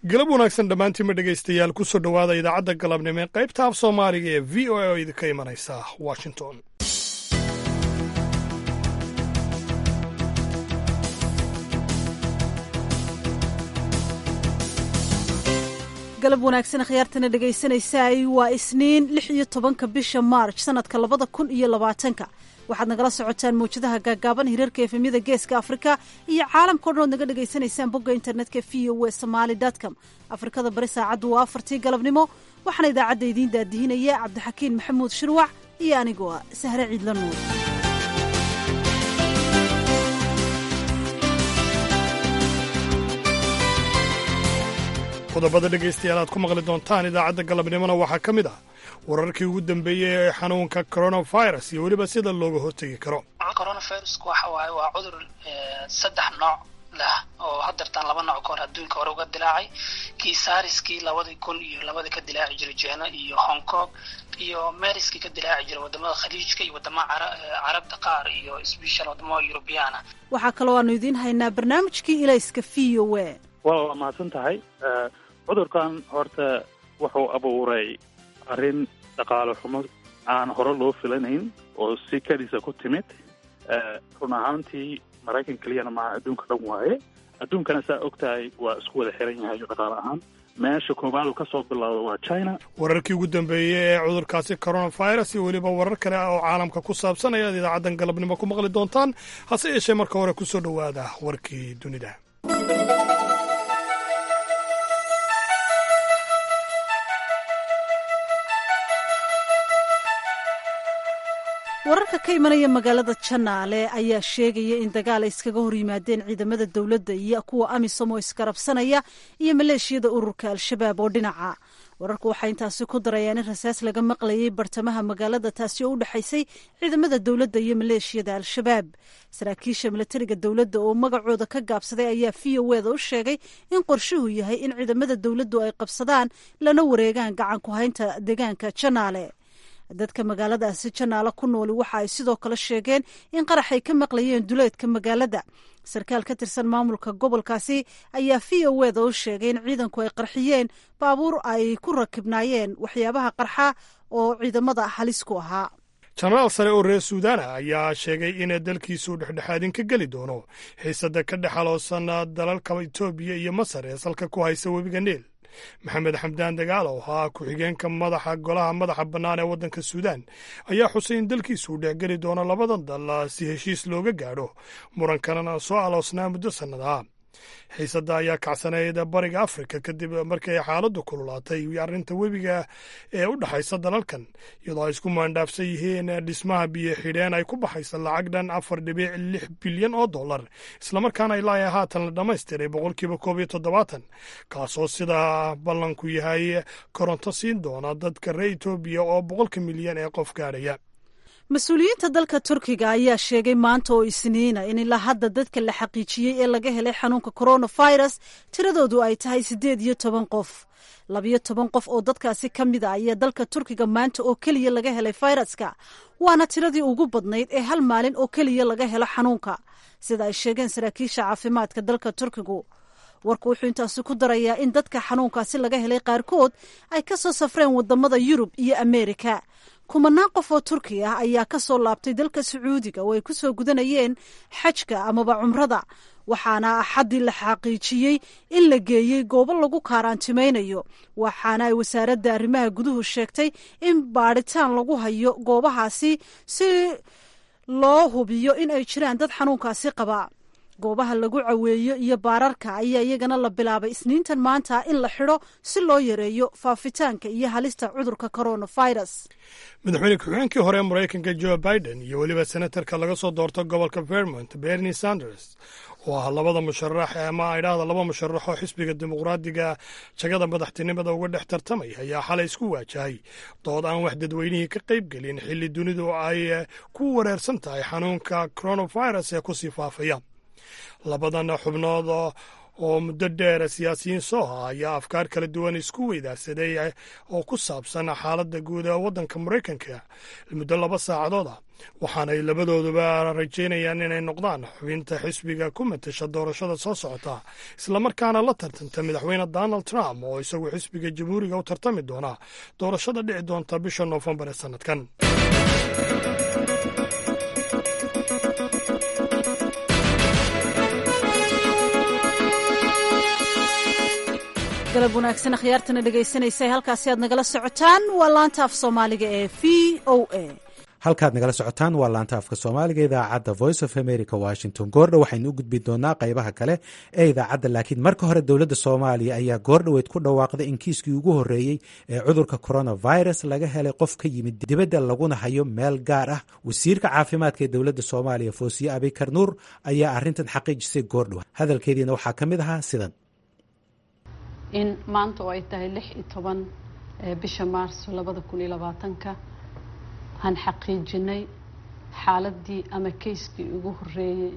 galab wanaagsan dhammaantiinma dhegaystayaal ku soo dhowaada idaacadda galabnimo ee qaybta af soomaaliga ee v o a oo idinka imanaysa washington galab wanaagsan akhyaartana dhegaysanaysaay waa isniin lix iyo tobanka bisha maarj sanadka labada kun iyo labaatanka waxaad nagala socotaan mawjadaha gaagaaban hirarka efemyada geeska afrika iyo caalamka o dhan ood naga dhegaysanaysaan bogga internetka v o e somaali com afrikada bari saacaddu waa afartii galabnimo waxaana idaacadda idiin daadihinaya cabdixakiin maxamuud shirwac iyo anigoo ah sahre ciidla nuur qodobada dhegaystayaal aad ku maqli doontaan idaacadda galabnimona waxaa ka mid ah wararkii ugu dambeeyey ee xanuunka coronavirus iyo weliba sida looga hortegi karo coronavirusku waxa waaye waa cudur saddex nooc leh oo hadeertaan laba nooc ka hor adduunka hore uga dilaacay kii saariskii labadii kun iyo labadii ka dilaaci jiray jina iyo hong kong iyo mariskii ka dilaaci jiray wadamada khaliijka iyo wadamada carabta qaar iyo special wadamada yurubiyaana waxaa kaloo aanu idiin haynaa barnaamijkii ilayska v o e waa waa mahadsan tahay cudurkan horta wuxuu abuuray arrin dhaqaale xumo aan hore loo filanayn oo si keliisa ku timid run ahaantii maraykan keliyana maaha adduunka dhan waaye adduunkana saa og tahay waa isku wada xiran yahay dhaqaale ahaan meesha koobaadu ka soo bilowda waa china wararkii ugu dambeeyey ee cudurkaasi coronavirus iyo weliba warar kale oo caalamka ku saabsan ayaad idaacaddan galabnimo ku maqli doontaan hase yeeshee marka hore ku soo dhowaada warkii dunida wararka ka imanaya magaalada janaale ayaa sheegaya in dagaal ay iskaga hor yimaadeen ciidamada dowladda iyo kuwa amisom oo iskarabsanaya iyo maleeshiyada ururka al-shabaab oo dhinaca wararku waxay intaasi ku darayaan in rasaas laga maqlayay bartamaha magaalada taasi oo u dhexaysay ciidamada dowladda iyo maleeshiyada al-shabaab saraakiisha milatariga dowladda oo magacooda ka gaabsaday ayaa v o eda u sheegay in qorshuhu yahay in ciidamada dowladdu ay qabsadaan lana wareegaan gacan ku haynta deegaanka janaale dadka magaaladaasi janaale ku nooli waxa ay sidoo kale sheegeen in qarax ay ka maqlayeen duleedka magaalada sarkaal ka tirsan maamulka gobolkaasi ayaa v o eda u sheegay in ciidanku ay qarxiyeen baabuur ay ku rakibnaayeen waxyaabaha qarxa oo ciidamada halis ku ahaa jenaraal sare oo reer suudaana ayaa sheegay in dalkiisu dhexdhexaadin ka geli doono xiisada ka dhexaloosan dalalka etoobiya iyo masar ee salka ku haysa webiga niil maxamed xamdaan dagaal oo ahaa ku-xigeenka madaxa golaha madaxa bannaan ee waddanka suudaan ayaa xusay in dalkiisu uu dhexgeli doono labadan dal si heshiis looga gaadho murankanana soo aloosnaa muddo sannadaha xiisadda ayaa kacsanayd bariga afrika kadib markii ay xaaladdu kululaatay arrinta webiga ee u dhexaysa dalalkan iyadoo ay isku maandhaafsan yihiin dhismaha biyo xidheen ay ku baxaysa lacag dhan afar dhibic lix bilyan oo dollar islamarkaana ilaa haatan la dhammaystiray boqolkiiba koob iyo toddobaatan kaasoo sidaa ballanku yahay koronto siin doona dadka reer etoobiya oo boqolka milyan ee qof gaadhaya mas-uuliyiinta dalka turkiga ayaa sheegay maanta oo isniina in ilaa hadda dadka la xaqiijiyey ee laga helay xanuunka coronavirus tiradoodu ay tahay siddeed iyo toban qof labiyo toban qof oo dadkaasi ka mid a ayaa dalka turkiga maanta oo keliya laga helay fayraska waana tiradii ugu badnayd ee hal maalin oo keliya laga helo xanuunka sida ay sheegeen saraakiisha caafimaadka dalka turkigu warku wuxuu intaasi ku darayaa in dadka xanuunkaasi laga helay qaarkood ay ka soo safreen wadamada yurub iyo ameerika kumanaan qof oo turki ah ayaa ka soo laabtay dalka sacuudiga oo ay ku soo gudanayeen xajka amaba cumrada waxaana axaddii la xaqiijiyey in la geeyey goobo lagu kaaraantimaynayo waxaana ay wasaaradda arrimaha guduhu sheegtay in baadhitaan lagu hayo goobahaasi si loo hubiyo in ay jiraan dad xanuunkaasi qaba goobaha lagu caweeyo iyo baararka ayaa iyagana la bilaabay isniintan maanta in la xidho si loo yareeyo faafitaanka iyo halista cudurka coronavirus madaxweyne ku-xigeenkii hore maraykanka joe biden iyo weliba senatarka laga soo doorto gobolka vermont bernie sanders oo ah labada musharax ama idhaahda laba musharax oo xisbiga dimuqraadiga jagada madaxtinimada uga dhex tartamay ayaa xalay isku waajahay dood aan wax dadweynihii ka qayb gelin xilli dunidu ay ku wareersan tahay xanuunka coronavirus ee kusii faafaya labadan xubnood oo muddo dheer siyaasiyiin sooha ayaa afkaar kala duwan isku weydaarsaday oo ku saabsan xaaladda guud ee waddanka maraykanka muddo laba saacadood ah waxaanay labadooduba rajaynayaan inay noqdaan xubinta xisbiga ku matasha doorashada soo socota islamarkaana la tartanta madaxweyne donald trump oo isagu xisbiga jamhuuriga u tartami doona doorashada dhici doonta bisha noofembar ee sannadkan galab wanaagsan akhyaartana dhegaysanaysa halkaasi aad nagala socotaan waa laanta af soomaaliga ee v o a halkaad nagala socotaan waa laanta afka soomaaliga idaacadda voice of america washington goordhow waxaynu u gudbi doonaa qaybaha kale ee idaacadda laakiin marka hore dowladda soomaaliya ayaa goordhoweyd ku dhawaaqday in kiiskii ugu horreeyey ee cudurka coronavirus laga helay qof ka yimid dibadda laguna hayo meel gaar ah wasiirka caafimaadka ee dowladda soomaaliya foosiye abikar nuur ayaa arrintan xaqiijisay goordhow hadalkeediina waxaa ka mid ahaa sidan in maanta oo ay tahay lix iyo toban bisha maarso labada kun iyo labaatanka aan xaqiijinay xaaladii ama kayskii ugu horeeyey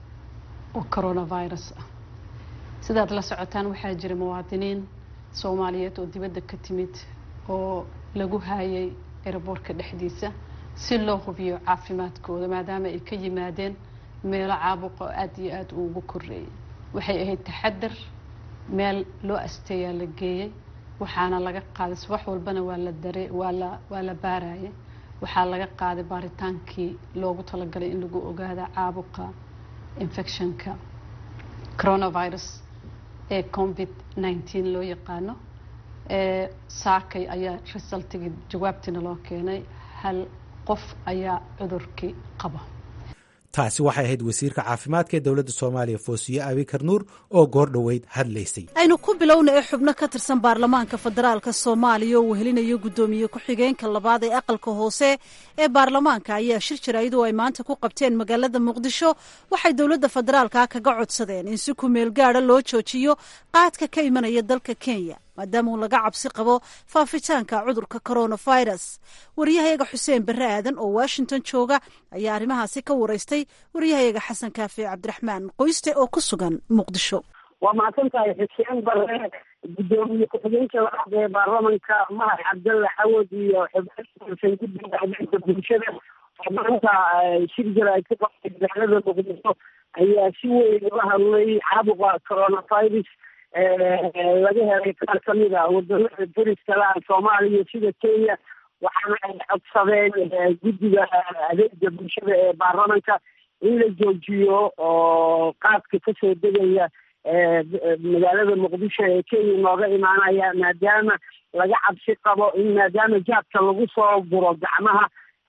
oo coronavirus ah sidaad la socotaan waxaa jira muwaadiniin soomaaliyeed oo dibadda ka timid oo lagu haayay eraboorka dhexdiisa si loo hubiyo caafimaadkooda maadaama ay ka yimaadeen meelo caabuqa oo aada iyo aada uugu koreeyay waxay ahayd taxadar meel loo asteeyaa la geeyey waxaana laga qaaday subax walbana waa la dare waa la waa la baarayay waxaa laga qaaday baaritaankii loogu talagalay in lagu ogaada caabuqa infectionka coronavirus ee covid nineteen loo yaqaano ee saakay ayaa resultigii jawaabtiina loo keenay hal qof ayaa cudurkii qaba taasi waxay ahayd wasiirka caafimaadka ee dowladda soomaaliya foosiye abikar nuur oo goordhoweyd hadlaysay aynu ku bilowna ee xubno ka tirsan baarlamaanka federaalka soomaaliya oo wehelinayo guddoomiye ku-xigeenka labaad ee aqalka hoose ee baarlamaanka ayaa shir jaraa'id oo ay maanta ku qabteen magaalada muqdisho waxay dowladda federaalka kaga codsadeen in si kumeel gaada loo joojiyo qaadka ka imanaya dalka kenya maadaama uu laga cabsi qabo faafitaanka cudurka coronavirus waryahayaga xuseen barre aadan oo washington jooga ayaa arrimahaasi ka waraystay waryahayaga xasan kaafe cabdiraxmaan qoyste oo ku sugan muqdisho waa mahadsan tahay xuseen barre guddoomiye ku-xigeenka labaad ee baarlamanka mahad cabdalle xawad iyo xubnasan guddiga adeega bulshada oo maanta shir jira ay ku qabtay magaalada muqdisho ayaa si weyn uga hadlay caabuqa coronavirus laga helay qaar kamid a wadamada dariska la soomaaliya sida kenya waxaana ay codsadeen guddiga adeega bulshada ee baarlamanka in la joojiyo oo qaadka kasoo degaya magaalada muqdisho ee kenya nooga imaanaya maadaama laga cabsi qabo in maadaama jaadka lagu soo guro gacmaha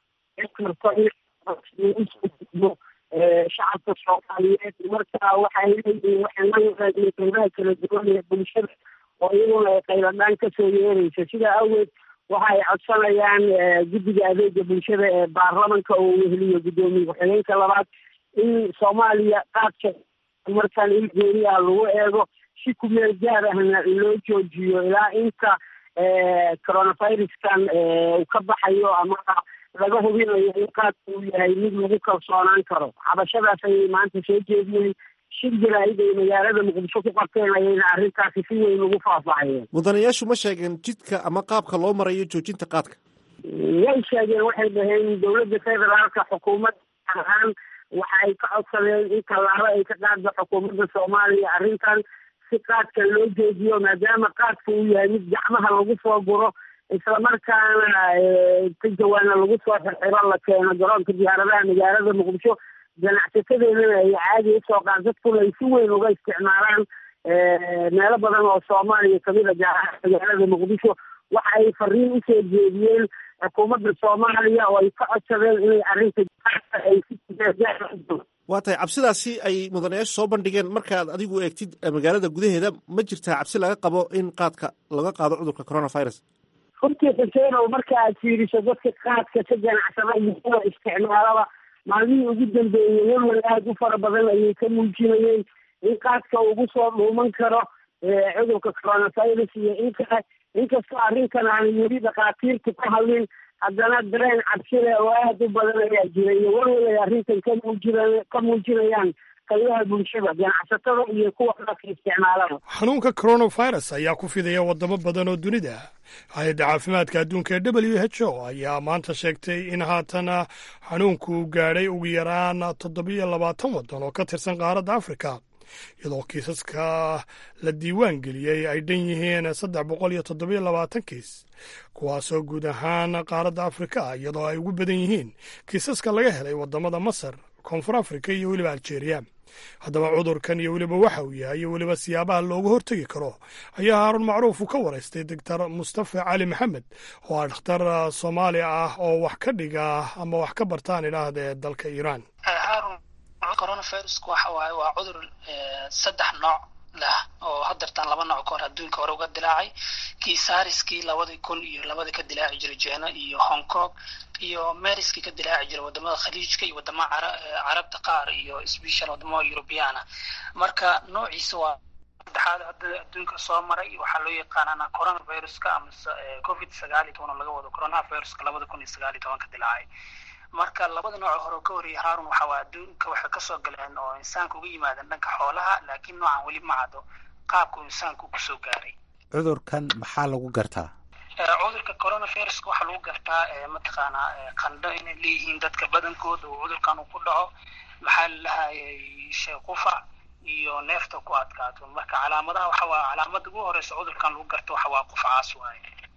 shacabka soomaaliyeed marka waxay leeyihiin waxay la wadaageen qeybaha kala duwan ee bulshada oo iyaguna ay qayladhaan kasoo yeeraysa sidaa awgeed waxa ay codsanayaan guddiga adeega bulshada ee baarlamanka oo weheliyo guddoomiye ku-xigeenka labaad in soomaaliya qaadka markaan il gooni ah lagu eego si kumeel gaar ahna loo joojiyo ilaa inta coronaviruskan uu ka baxayo ama laga hubinayo in qaadka uu yahay mid lagu kalsoonaan karo cabashadaas ayay maanta soo jeediyeen shir jaraa'id ay magaalada muqdisho ku qabteen ayayna arrintaasi si weyn ugu faahfaahiyeen mudanayaashu ma sheegeen jidka ama qaabka loo marayo joojinta qaadka way sheegeen waxay dhaheen dowladda federaalka xukuumad ahaan waxa ay ka codsadeen in tallaabo ay ka qaaddo xukuumadda soomaaliya arrintan si qaadka loo joojiyo maadaama qaadka uu yahay mid gacmaha lagu soo guro islamarkaana ka jawaana lagu soo xirxiro la keeno garoonka diyaaradaha magaalada muqdisho ganacsatadeedana ay caadi usoo qaan dadkuna ay si weyn uga isticmaalaan meelo badan oo soomaaliya kamid a gaar ahaan magaalada muqdisho waxa ay fariin usoo jeediyeen xukuumadda soomaaliya oo ay ka codsadeen inay arrinta ay waa tahay cabsidaasi ay mudanayaashu soo bandhigeen markaad adigu eegtid magaalada gudaheeda ma jirtaa cabsi laga qabo in qaadka laga qaado cudurka coronavirus runtii xuseenow marka aad fiiriso dadka qaadka ka ganacsada iyo kuwa isticmaalaba maalmihii ugu dambeeyey walwal aada u fara badan ayay ka muujinayeen in qaadka ugu soo dhuuman karo cudurka coronavirus iyo in kale inkastoo arrinkan aanay weli dhakhaatiirta ku hadlin haddana dareen cabsile oo aada u badan ayaa jira iyo walwal ay arrintan ka muujina ka muujinayaan qaybaha bulshada ganacsatada iyo kuwa dadka isticmaalada xanuunka coronavirus ayaa ku fidaya wadamo badan oo dunida ah hay-adda caafimaadka adduunka ee w h o ayaa maanta sheegtay in haatan xanuunku uu gaadhay ugu yaraan toddobiyo labaatan waddan oo ka tirsan qaaradda afrika iyadoo kiisaska la diiwaan geliyey ay dhan yihiin saddex boqol iyo toddobiyo labaatan kiis kuwaasoo guud ahaan qaaradda afrika ah iyadoo ay ugu badan yihiin kiisaska laga helay waddamada masar koonfur afrika iyo weliba aljeeriya haddaba cudurkan iyo weliba waxa uu yahay iyo weliba siyaabaha looga hortegi karo ayaa haarun macruuf uu ka waraystay doctor mustafa cali maxamed oo ah dhakhtar soomaali ah oo wax ka dhiga ama wax ka bartaan idhaahda dalka iiraan coronavirusku waxa waaye waa cudur saddex nooc leh oo hadeertaan laba nooc ka hor adduunka hore uga dilaacay kii sariskii labadii kun iyo labadii ka dilaaci jiray jena iyo hong kong iyo mariskii ka dilaaci jiray wadamada khaliijka iyo wadamada carabta qaar iyo special wadamada eurobeana marka noociisa waa saddexaad hadda adduunka soo maray waxaa loo yaqaanana coronaviruska amase covid sagaal iyo toban oo laga wado coronaviruska labada kun iyo sagaal iyo toban ka dilaacay marka labada nooc hore ka horreeyay haarun waxa waa adduunka waxay kasoo galeen oo insaanka uga yimaadeen dhanka xoolaha laakiin noocan weli ma caddo qaabku insaanku kusoo gaaray cudurkan maxaa lagu gartaa cudurka coronaviruska waxaa lagu gartaa mataqaanaa qandho inay leeyihiin dadka badankooda oo cudurkan uu ku dhaco maxaa lalahayay sheequfac iyo neefta ku adkaato marka calaamadaha waxa waa calaamada ugu horeysa cudurkan lagu garto waxa waa qufacaas waaye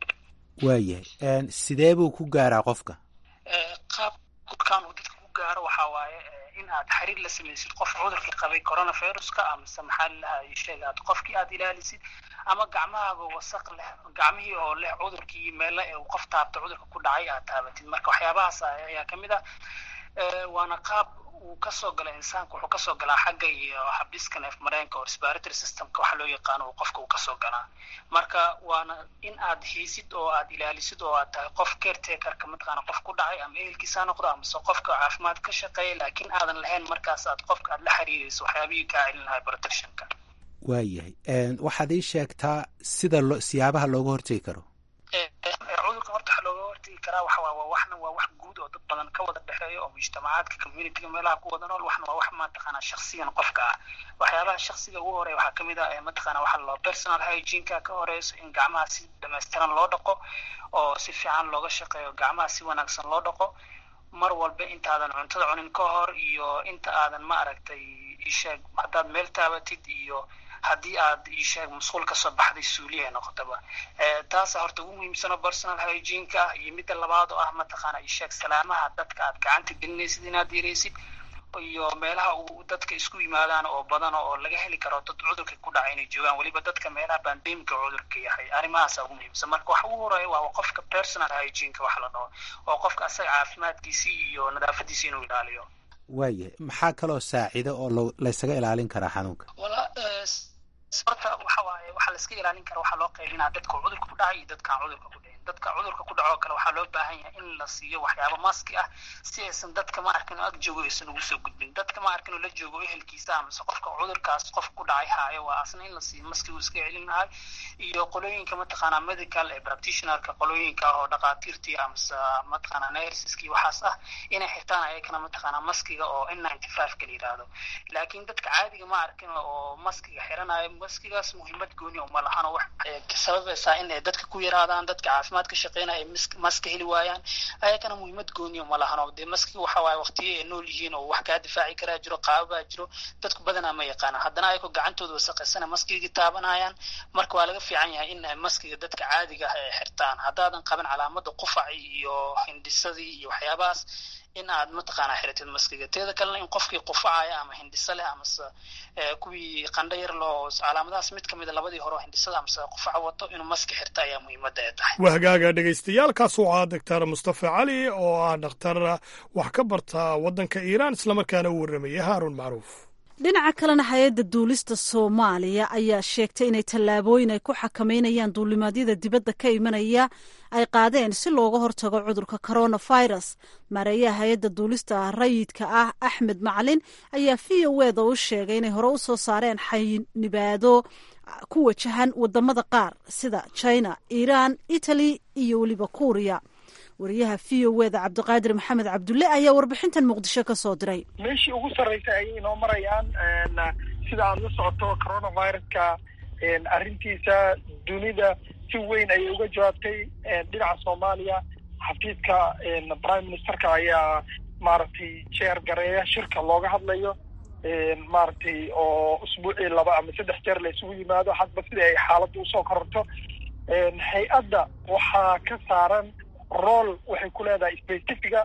waayahay sidee buu ku gaaraa qofka qaab cudurkan uu dadka ku gaaro waxa waaye in aad xiriir la samaysid qof cudurkii qabay coronaviruska amase maxaa lalahay sheeg aad qofkii aad ilaalisid ama gacmahaaga wasaq leh gacmihii oo leh cudurkii meele ee uu qof taabta cudurka ku dhacay aad taabatid marka waxyaabahaas ayaa kamid ah waana qaab uu kasoo gala insaanka wuxuu kasoo galaa xagga iyo habdhiska neef mareenka oo respiratory systemka waxa loo yaqaano uu qofka uu kasoo galaa marka waana in aad haysid oo aad ilaalisid oo aad tahay qof caretakerka mataqaana qof ku dhacay ama ehelkiisa ha noqdo amase qofka caafimaad ka shaqeeya laakiin aadan lahayn markaas aad qofka aad la xiriirayso waxyaabihii kaa celin lahay protectionka waayahay waxaad ii sheegtaa sida lo siyaabaha looga hortegi karo cudurka horta waxa looga hortegi karaa waxa waa waa waxna waa wax guud oo dad badan ka wada dhexeeyo oo mujtamacaadka communityga meelaha ku wada nool waxna waa wax mataqaanaa shaksiyan qofka ah waxyaabaha shaksiga ugu horeya waxaa kamid ah mataqaana waxa loo personal hygieneka ka horeyso in gacmaha si dhamaystiran loo dhaqo oo si fiican looga shaqeeyo gacmaha si wanaagsan loo dhaqo mar walba intaadan cuntada cunin ka hor iyo inta aadan ma aragtay isheeg haddaad meel taabatid iyo haddii aad isheeg masquul kasoo baxday suuliya noqotaba taasa horta ugu muhiimsano personal hygieneka ah iyo midda labaad oo ah mataqaana isheeg salaamaha dadka aad gacanta gelinaysid inaad yaraysid iyo meelaha uu dadka isku yimaadaan oo badan oo laga heli karo dad cudurka ku dhacay inay joogaan weliba dadka meelaha bandemika cudurka yahay arrimahaasa ugu muhiimsan marka waxa ugu horeeya waa qofka personal hygieneka wax la dhaho oo qofka asaga caafimaadkiisii iyo nadaafadiisi inuu ilaaliyo waayahay maxaa kaloo saacida oo lo laysaga ilaalin karaa xanuunka horta waxa waaye waxaa la iska ilaalin kara waxaa loo qaybinaa dadka cudurka ku dhacay iyo dadkaan cudurka ku dhicin dadka cudurka ku dhacoo kale waxaa loo baahan yahay in la siiyo waxyaabo maski ah si aysan dadka ma arkin oo ag joogo aysan ugu soo gudbin dadka ma arkin oo la joogo ehelkiisa amase qofka cudurkaas qof ku dhacay haayo waa asna in la siiyo maski uu iska celin lahay iyo qolooyinka mataqaanaa medical ee practitionerka qolooyinka ah oo dhakhaatiirtii amase mataqaanaa nurseski waxaas ah inay xirtaan ayakana mataqaanaa maskiga oo n ninety five ka la yidhaahdo laakiin dadka caadiga ma arkin oo maskiga xiranayo maskigaas muhiimad gooni uma lahan oo wax sababaysaa in ay dadka ku yaraadaan dadka caafimaad ka shaqeynaya ay maska heli waayaan ayakana muhiimad gooni uma lahan oo dee maskiga waxa waaye waqtiyo ay nool yihiin oo wax kaa difaaci karaa jiro qaababaa jiro dadku badanaa ma yaqaanaan haddana ayakoo gacantooda wasaqaysana maskigii taabanayaan marka waa laga fiican yahay in maskiga dadka caadiga ah ay xirtaan haddaadan qaban calaamada qufaci iyo hindhisadii iyo waxyaabahaas in aad mataqaanaa xiratid maskiga teeda kalena in qofkii qufacaya ama hindhiso leh amase kuwii qandho yar loo calaamadahaas mid kamida labadii hore oo hindhisada amase qufaca wato inuu maski xirta ayaa muhiimadda ay tahay waa hagaaga dhegaystayaaalkaas oo ah doctor mustafa cali oo ah dhakhtar wax ka barta waddanka iiraan islamarkaana u warramaya haarun macruuf dhinaca kalena hay-adda duulista soomaaliya ayaa sheegtay inay tallaabooyin ay ku xakameynayaan duulimaadyada dibadda ka imanaya ay qaadeen si looga hortago cudurka coronavirus maareeyaha hay-adda duulista rayidka ah axmed macalin ayaa v o eda u sheegay inay hore u soo saareen xaynibaado ku wajahan wadamada qaar sida china iiraan italy iyo weliba kuuriya wariyaha v o eda cabdiqaadir maxamed cabdulle ayaa warbixintan muqdisho ka soo diray meeshii ugu sarreysay ayay inoo marayaan sida aada la socoto coronaviruska arrintiisa dunida si weyn ayay uga jawaabtay dhinaca soomaaliya xafiidka prime ministerka ayaa maaragtay jeer gareeya shirka looga hadlayo maaragtay oo usbuucii laba ama saddex jeer la isugu yimaado hadba sidii ay xaaladda usoo kororto hay-adda waxaa ka saaran rool waxay ku leedahay specifica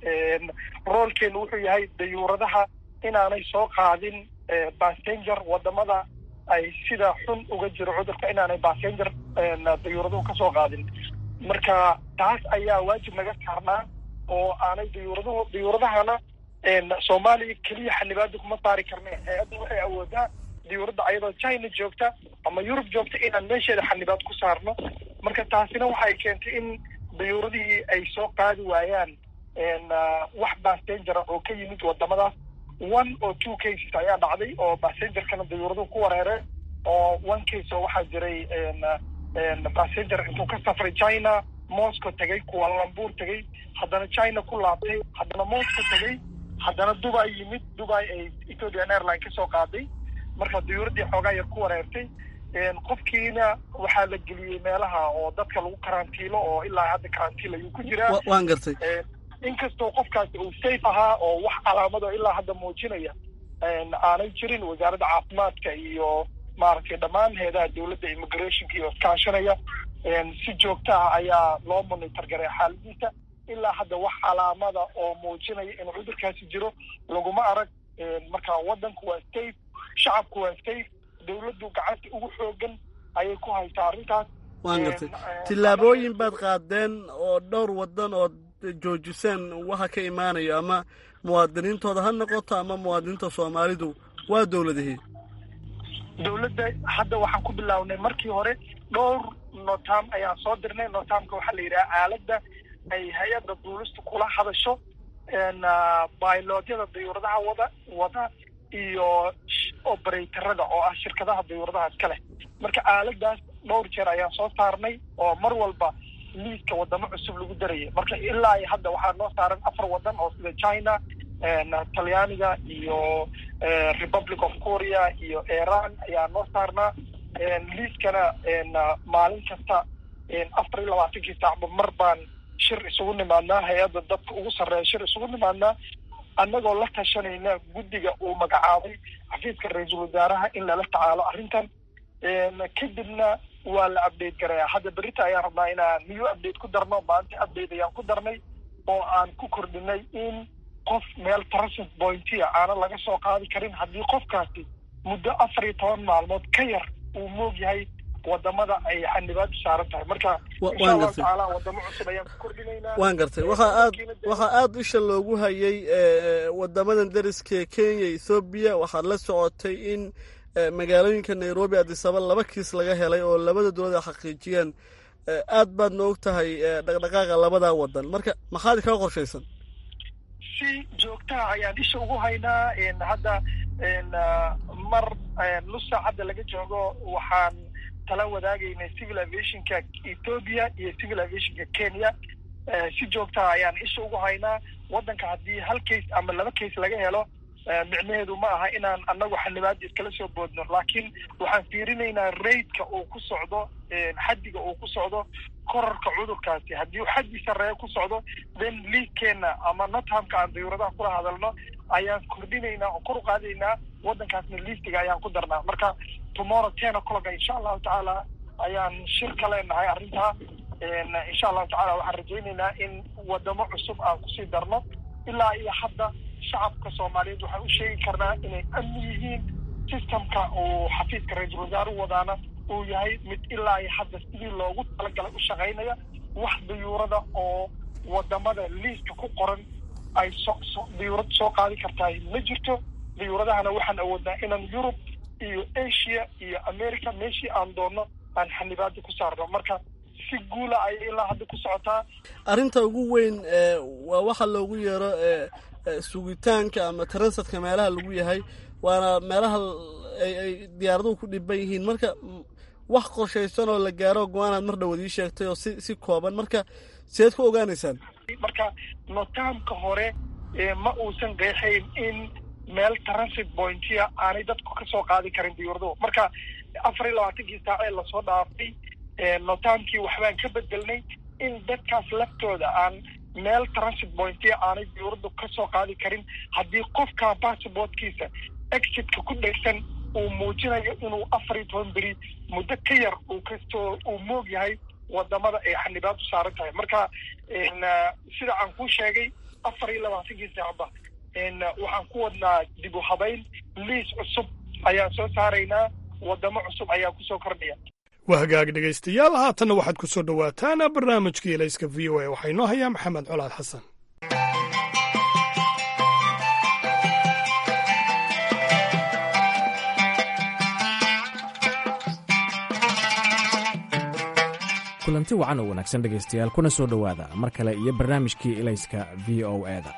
roolkeenu wuxuu yahay dayuuradaha inaanay soo qaadin passenger wadamada ay sida xun uga jiro cudurka inaanay passenger dayuuraduhu kasoo qaadin marka taas ayaa waajib naga saarnaa oo aanay dayuuraduhu dayuuradahana soomaaliya keliya xanibaada kuma saari karne hay-adda waxay awoodaa diyuuradda ayadoo china joogta ama yurub joogta inaan meesheeda xanibaad ku saarno marka taasina waxay keentay in dayuuradihii ay soo qaadi waayaan wax bassengera oo ka yimid wadamadaas one or two cases ayaa dhacday oo bassengerkana dayuuraduhu ku wareereen oo one case oo waxaa jiray passenger intuu ka safray china moscow tegay kualambuur tegay haddana china ku laabtay haddana moscow tegay haddana dubai yimid dubai ay ethiopian airline kasoo qaaday marka dayuuraddii xoogaa yar ku wareertay qofkiina waxaa la geliyey meelaha oo dadka lagu karantiilo oo ilaa hadda karantiil ayuu ku jiraa waan gartay inkastoo qofkaasi uu safe ahaa oo wax calaamado ilaa hadda muujinaya aanay jirin wasaaradda caafimaadka iyo maaragtay dhammaan heedaha dowladda immigrationka iyo iskaashanaya si joogta ah ayaa loo monitor garay xaaladiisa ilaa hadda wax calaamada oo muujinaya in cudurkaasi jiro laguma arag marka waddanku waa safe shacabku waa safe dowladdu gacanta ugu xoogan ayay ku haysaa arrintaas waan gartay tillaabooyin baad qaadeen oo dhowr waddan oo joojiseen waxa ka imaanayo ama muwaadiniintooda ha noqoto ama muwaadiniinta soomaalidu waa dowladihii dowladda hadda waxaan ku bilownay markii hore dhowr notam ayaan soo dirnay notamka waxaa la yidhaha aaladda ay hay-adda duulista kula hadasho bailodyada dayuuradaha wada wada iyo operatorada oo ah shirkadaha dayuuradaha iska leh marka aaladaas dhowr jeer ayaan soo saarnay oo mar walba liiska wadamo cusub lagu darayay marka ilaa iyo hadda waxaa noo saaran afar wadan oo sida china talyaaniga iyo republic of korea iyo iran ayaa noo saarnaa liiskana maalin kasta afar iyo labaatankii saacba mar baan shir isugu nimaadnaa hay-adda dadka ugu sarreeya shir isugu nimaadnaa annagoo la tashanayna guddiga uu magacaabay xafiiska ra-iisul wasaaraha in lala tacaalo arrintan kadibna waa la update garayaa hadda berita ayaan rabnaa inaan new update ku darno maanta update ayaan ku darnay oo aan ku kordhinay in qof meel transit pointia aana laga soo qaadi karin haddii qofkaasi muddo afar iyo toban maalmood ka yar uu moog yahay wadamada ay xanibaadu saaran tahay marka insha allahu tacaala wadamo cusub ayaan ku kordhinaynaa waan gartay waxaa aad waxaa aada isha loogu hayay wadamadan dariska kenya ethoobiya waxaad la socotay in magaalooyinka nairobi adisaba laba kiis laga helay oo labada dowlad ay xaqiijiyeen aad baad na og tahay dhaqdhaqaaqa labadaa wadan marka maxaad kaga qorshaysan si joogtaha ayaan isha ugu haynaa hadda mar nus saacadda laga joogo waxaan tala wadaagaynay civil aviationka ethoobia iyo civil aviationka kenya si joogtaha ayaan isha ugu haynaa waddanka haddii hal case ama laba case laga helo micnaheedu ma aha inaan annagu xanibaada iskala soo boodno laakiin waxaan fiirinaynaa raidka uu ku socdo xaddiga uu ku socdo korarka cudurkaasi haddii xaddi sarreeya ku socdo then liigkeenna ama nothamka aan dayuuradaha kula hadalno ayaan kordhinaynaa oo kor u qaadaynaa waddankaasna liistiga ayaan ku darnaa marka tomorrow ten o'clock insha allahu tacaala ayaan shir ka leenahay arrintaa insha allahu tacala waxaan rajaynaynaa in wadamo cusub aan kusii darno ilaa iyo hadda shacabka soomaaliyeed waxaan u sheegi karnaa inay amni yihiin systemka uu xafiiska ra-iisul wasaaruhu wadaana uu yahay mid ilaa iyo hadda sidii loogu talagalay u shaqaynaya wax dayuurada oo wadamada liiska ku qoran ay so so dayuurad soo qaadi kartahay ma jirto dayuuradahana waxaan awoodnaa inaan yurub iyo asia iyo america meeshii aan doonno aan xanibaada ku saarno marka si guula ayay ilaa hadda ku socotaa arrinta ugu weyn waa waxa loogu yeero sugitaanka ama transitka meelaha lagu yahay waana meelaha ay diyaaraduhu ku dhiban yihiin marka wax qorshaysan oo la gaaro go-aanaad mar dhawood ii sheegtay oo si si kooban marka sideed ku ogaanaysaan marka notaamka hore ma uusan qeexayn in meel transit pointia aanay dadku ka soo qaadi karin diyuuraduhu marka afar iyo labaatankii saac ee lasoo dhaafay notaamkii waxbaan ka bedelnay in dadkaas laftooda aan meel transit pointia aanay diyuuradu ka soo qaadi karin haddii qofka bassbortkiisa exitka ku dhegsan uu muujinayo inuu afar iyo toban beri muddo ka yar uu kastoo uu moog yahay wadamada ay xanibaadu saaran tahay marka sida aan kuu sheegay afar iyo labaatankii saacba waxaan ku wadnaa dib u habayn liis cusub ayaan soo saaraynaa wadamo cusub ayaa kusoo kordhaya waa hagaag dhegaystayaal haatanna waxaad ku soo dhowaataan barnaamijkii elayska v o a waxaa inoo hayaa maxamed colaad xasan kulanti wacan oo wanaagsan dhegaystayaal kuna soo dhowaada mar kale iyo barnaamijkii elayska v o eda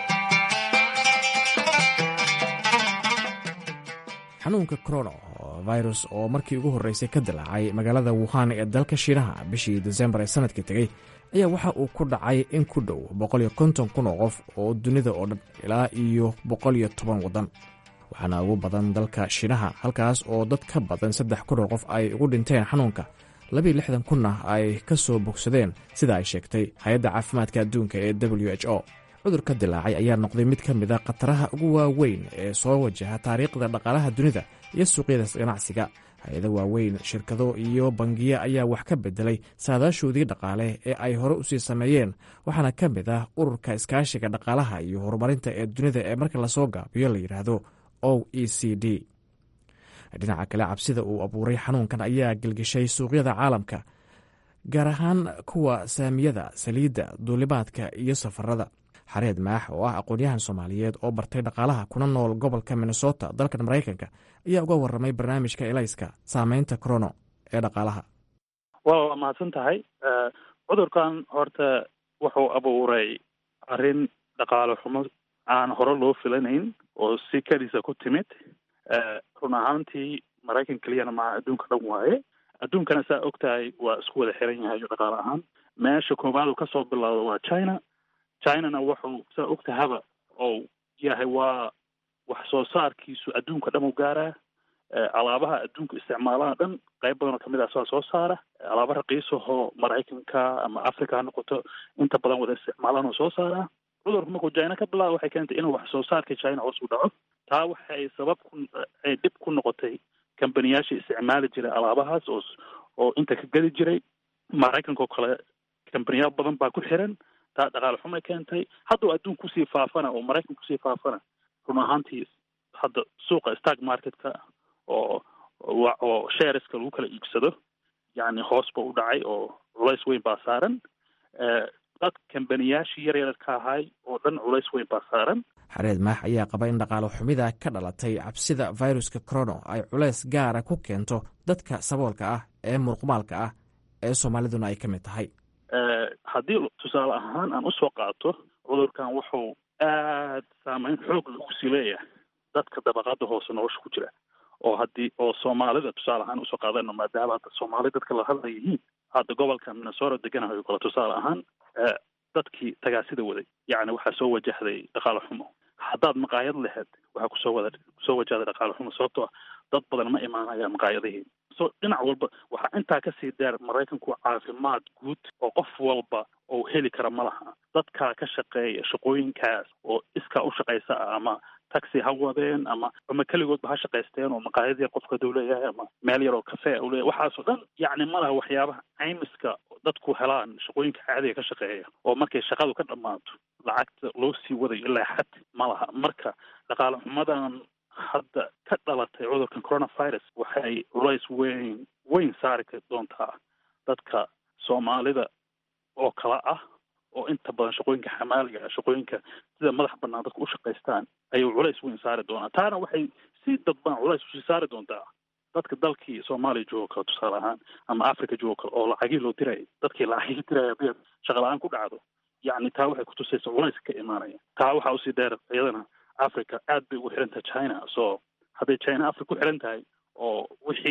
xanuunka corona virus oo markii ugu horreysay ka dilaacay magaalada wuhan ee dalka shiinaha bishii desembar ee sanadkii tegey ayaa waxa uu ku dhacay in ku dhow boqoliyo konton kun oo qof oo dunida oo dhan ilaa iyo boqoliyo toban waddan waxaana ugu badan dalka shiinaha halkaas oo dad ka badan saddex kun oo qof ay ugu dhinteen xanuunka labiiyo lixdan kunna ay ka soo bogsadeen sida ay sheegtay hay-adda caafimaadka adduunka ee w h o cudurka dilaacay ayaa noqday mid ka mid a khataraha ugu waaweyn ee soo wajaha taariikhda dhaqaalaha dunida iyo suuqyada ganacsiga hay-ado waaweyn shirkado iyo bangiyo ayaa wax ka bedelay saadaashoodii dhaqaale ee ay hore usii sameeyeen waxaana ka mid ah ururka iskaashiga dhaqaalaha iyo horumarinta ee dunida ee marka lasoo gaabiyo la yidhaahdo o e c d dhinaca kale cabsida uu abuuray xanuunkan ayaa gelgishay suuqyada caalamka gaar ahaan kuwa saamiyada saliidda duulimaadka iyo safarada xareed maax oo ah aqoon-yahan soomaaliyeed oo bartay dhaqaalaha kuna nool gobolka minnesota dalkan maraykanka ayaa uga waramay barnaamijka elayska saameynta corono ee dhaqaalaha waa mahadsan tahay cudurkan horta wuxuu abuuray arrin dhaqaale xumo aan hore loo filanayn oo si keliisa ku timid run ahaantii maraykan keliyana maa adduunka dhan waaye adduunkana saa og tahay waa isku wada xiran yahay dhaqaale ahaan meesha koowaad uu kasoo bilowdo waa china chinana wuxuu saa og tahaba ou yahay waa wax soo saarkiisu adduunka dhan u gaaraa alaabaha adduunka isticmaalaha dhan qayb badan oo kamid ah saa soo saara alaaba raqiisahoo maraykanka ama africa ha noqoto inta badan wada isticmaalaan oo soo saaraa cudurku markuu china ka bilaabo waxay keentay inuu wax soo saarka china hoos u dhaco taa waxay sabab ku ay dhib ku noqotay kambaniyaashii isticmaali jiray alaabahaas oo oo inta ka geli jiray maraykanka oo kale kambaniyaal badan baa ku xiran taa dhaqaale xumay keentay hadduu adduun kusii faafana oo maraykan kusii faafana run ahaantii hadda suuqa stark marketka oo oo shareska lagu kala iibsado yacni hoos ba u dhacay oo culays weyn baa saaran dad kambaniyaashii yar yar ka ahay oo dhan culays weyn baa saaran xareed maax ayaa qaba in dhaqaalo xumida ka dhalatay cabsida viruska corono ay culays gaara ku keento dadka saboolka ah ee muruqmaalka ah ee soomaaliduna ay ka mid tahay haddii tusaale ahaan aan usoo qaato cudurkan wuxuu aad saameyn xoog lagu sii leeyahay dadka dabaqada hoose nolosha ku jira oo haddii oo soomaalida tusaale ahaan usoo qaadano maadaama hadda soomaali dadka la hadla yihiin hadda gobolka minnesota deganahay oo kale tusaale ahaan dadkii tagaasida waday yacni waxaa soo wajahday dhaqaale xumo haddaad maqaayad laheyd waxaa kusoo wada kusoo wajahday dhaqaale xumo sababtoo ah dad badan ma imaanayaan maqaayadihii so dhinac walba waxaa intaa kasii dheer maraykanku caafimaad guud oo qof walba oo heli kara ma laha dadkaa ka shaqeeya shaqooyinkaas oo iskaa u shaqaysa ah ama taxi ha wadeen ama ama keligoodba ha shaqaysteen oo maqaayad yar qofka haduu leeyahay ama meel yar oo cafe u leeyahay waxaasoo dhan yacni ma laha waxyaabaha caymiska dadku helaan shaqooyinka caadiga ka shaqeeya oo markay shaqadu ka dhammaato lacagta loo sii wadayo ilaa xad ma laha marka dhaqaale xumadan hadda ka dhalatay cudurkan coronavirus waxay culays weyn weyn saari doontaa dadka soomaalida oo kala ah oo inta badan shaqooyinka xamaaliga ah shaqooyinka sida madax banaan dadka u shaqaystaan ayuu culays weyn saari doonaa taana waxay si dadban culays usii saari doontaa dadka dalkii soomaaliya joogo kale tusaale ahaan ama africa joogo kale oo lacagii loo dirayay dadkii lacagii diraya haddii shaqa la-aan ku dhacdo yacni taa waxay kutusaysa culays ka imaanaya taa waxaa usii dheer iyadana africa aad bay ugu xiran tahay china so hadday china africa ku xiran tahay oo wixii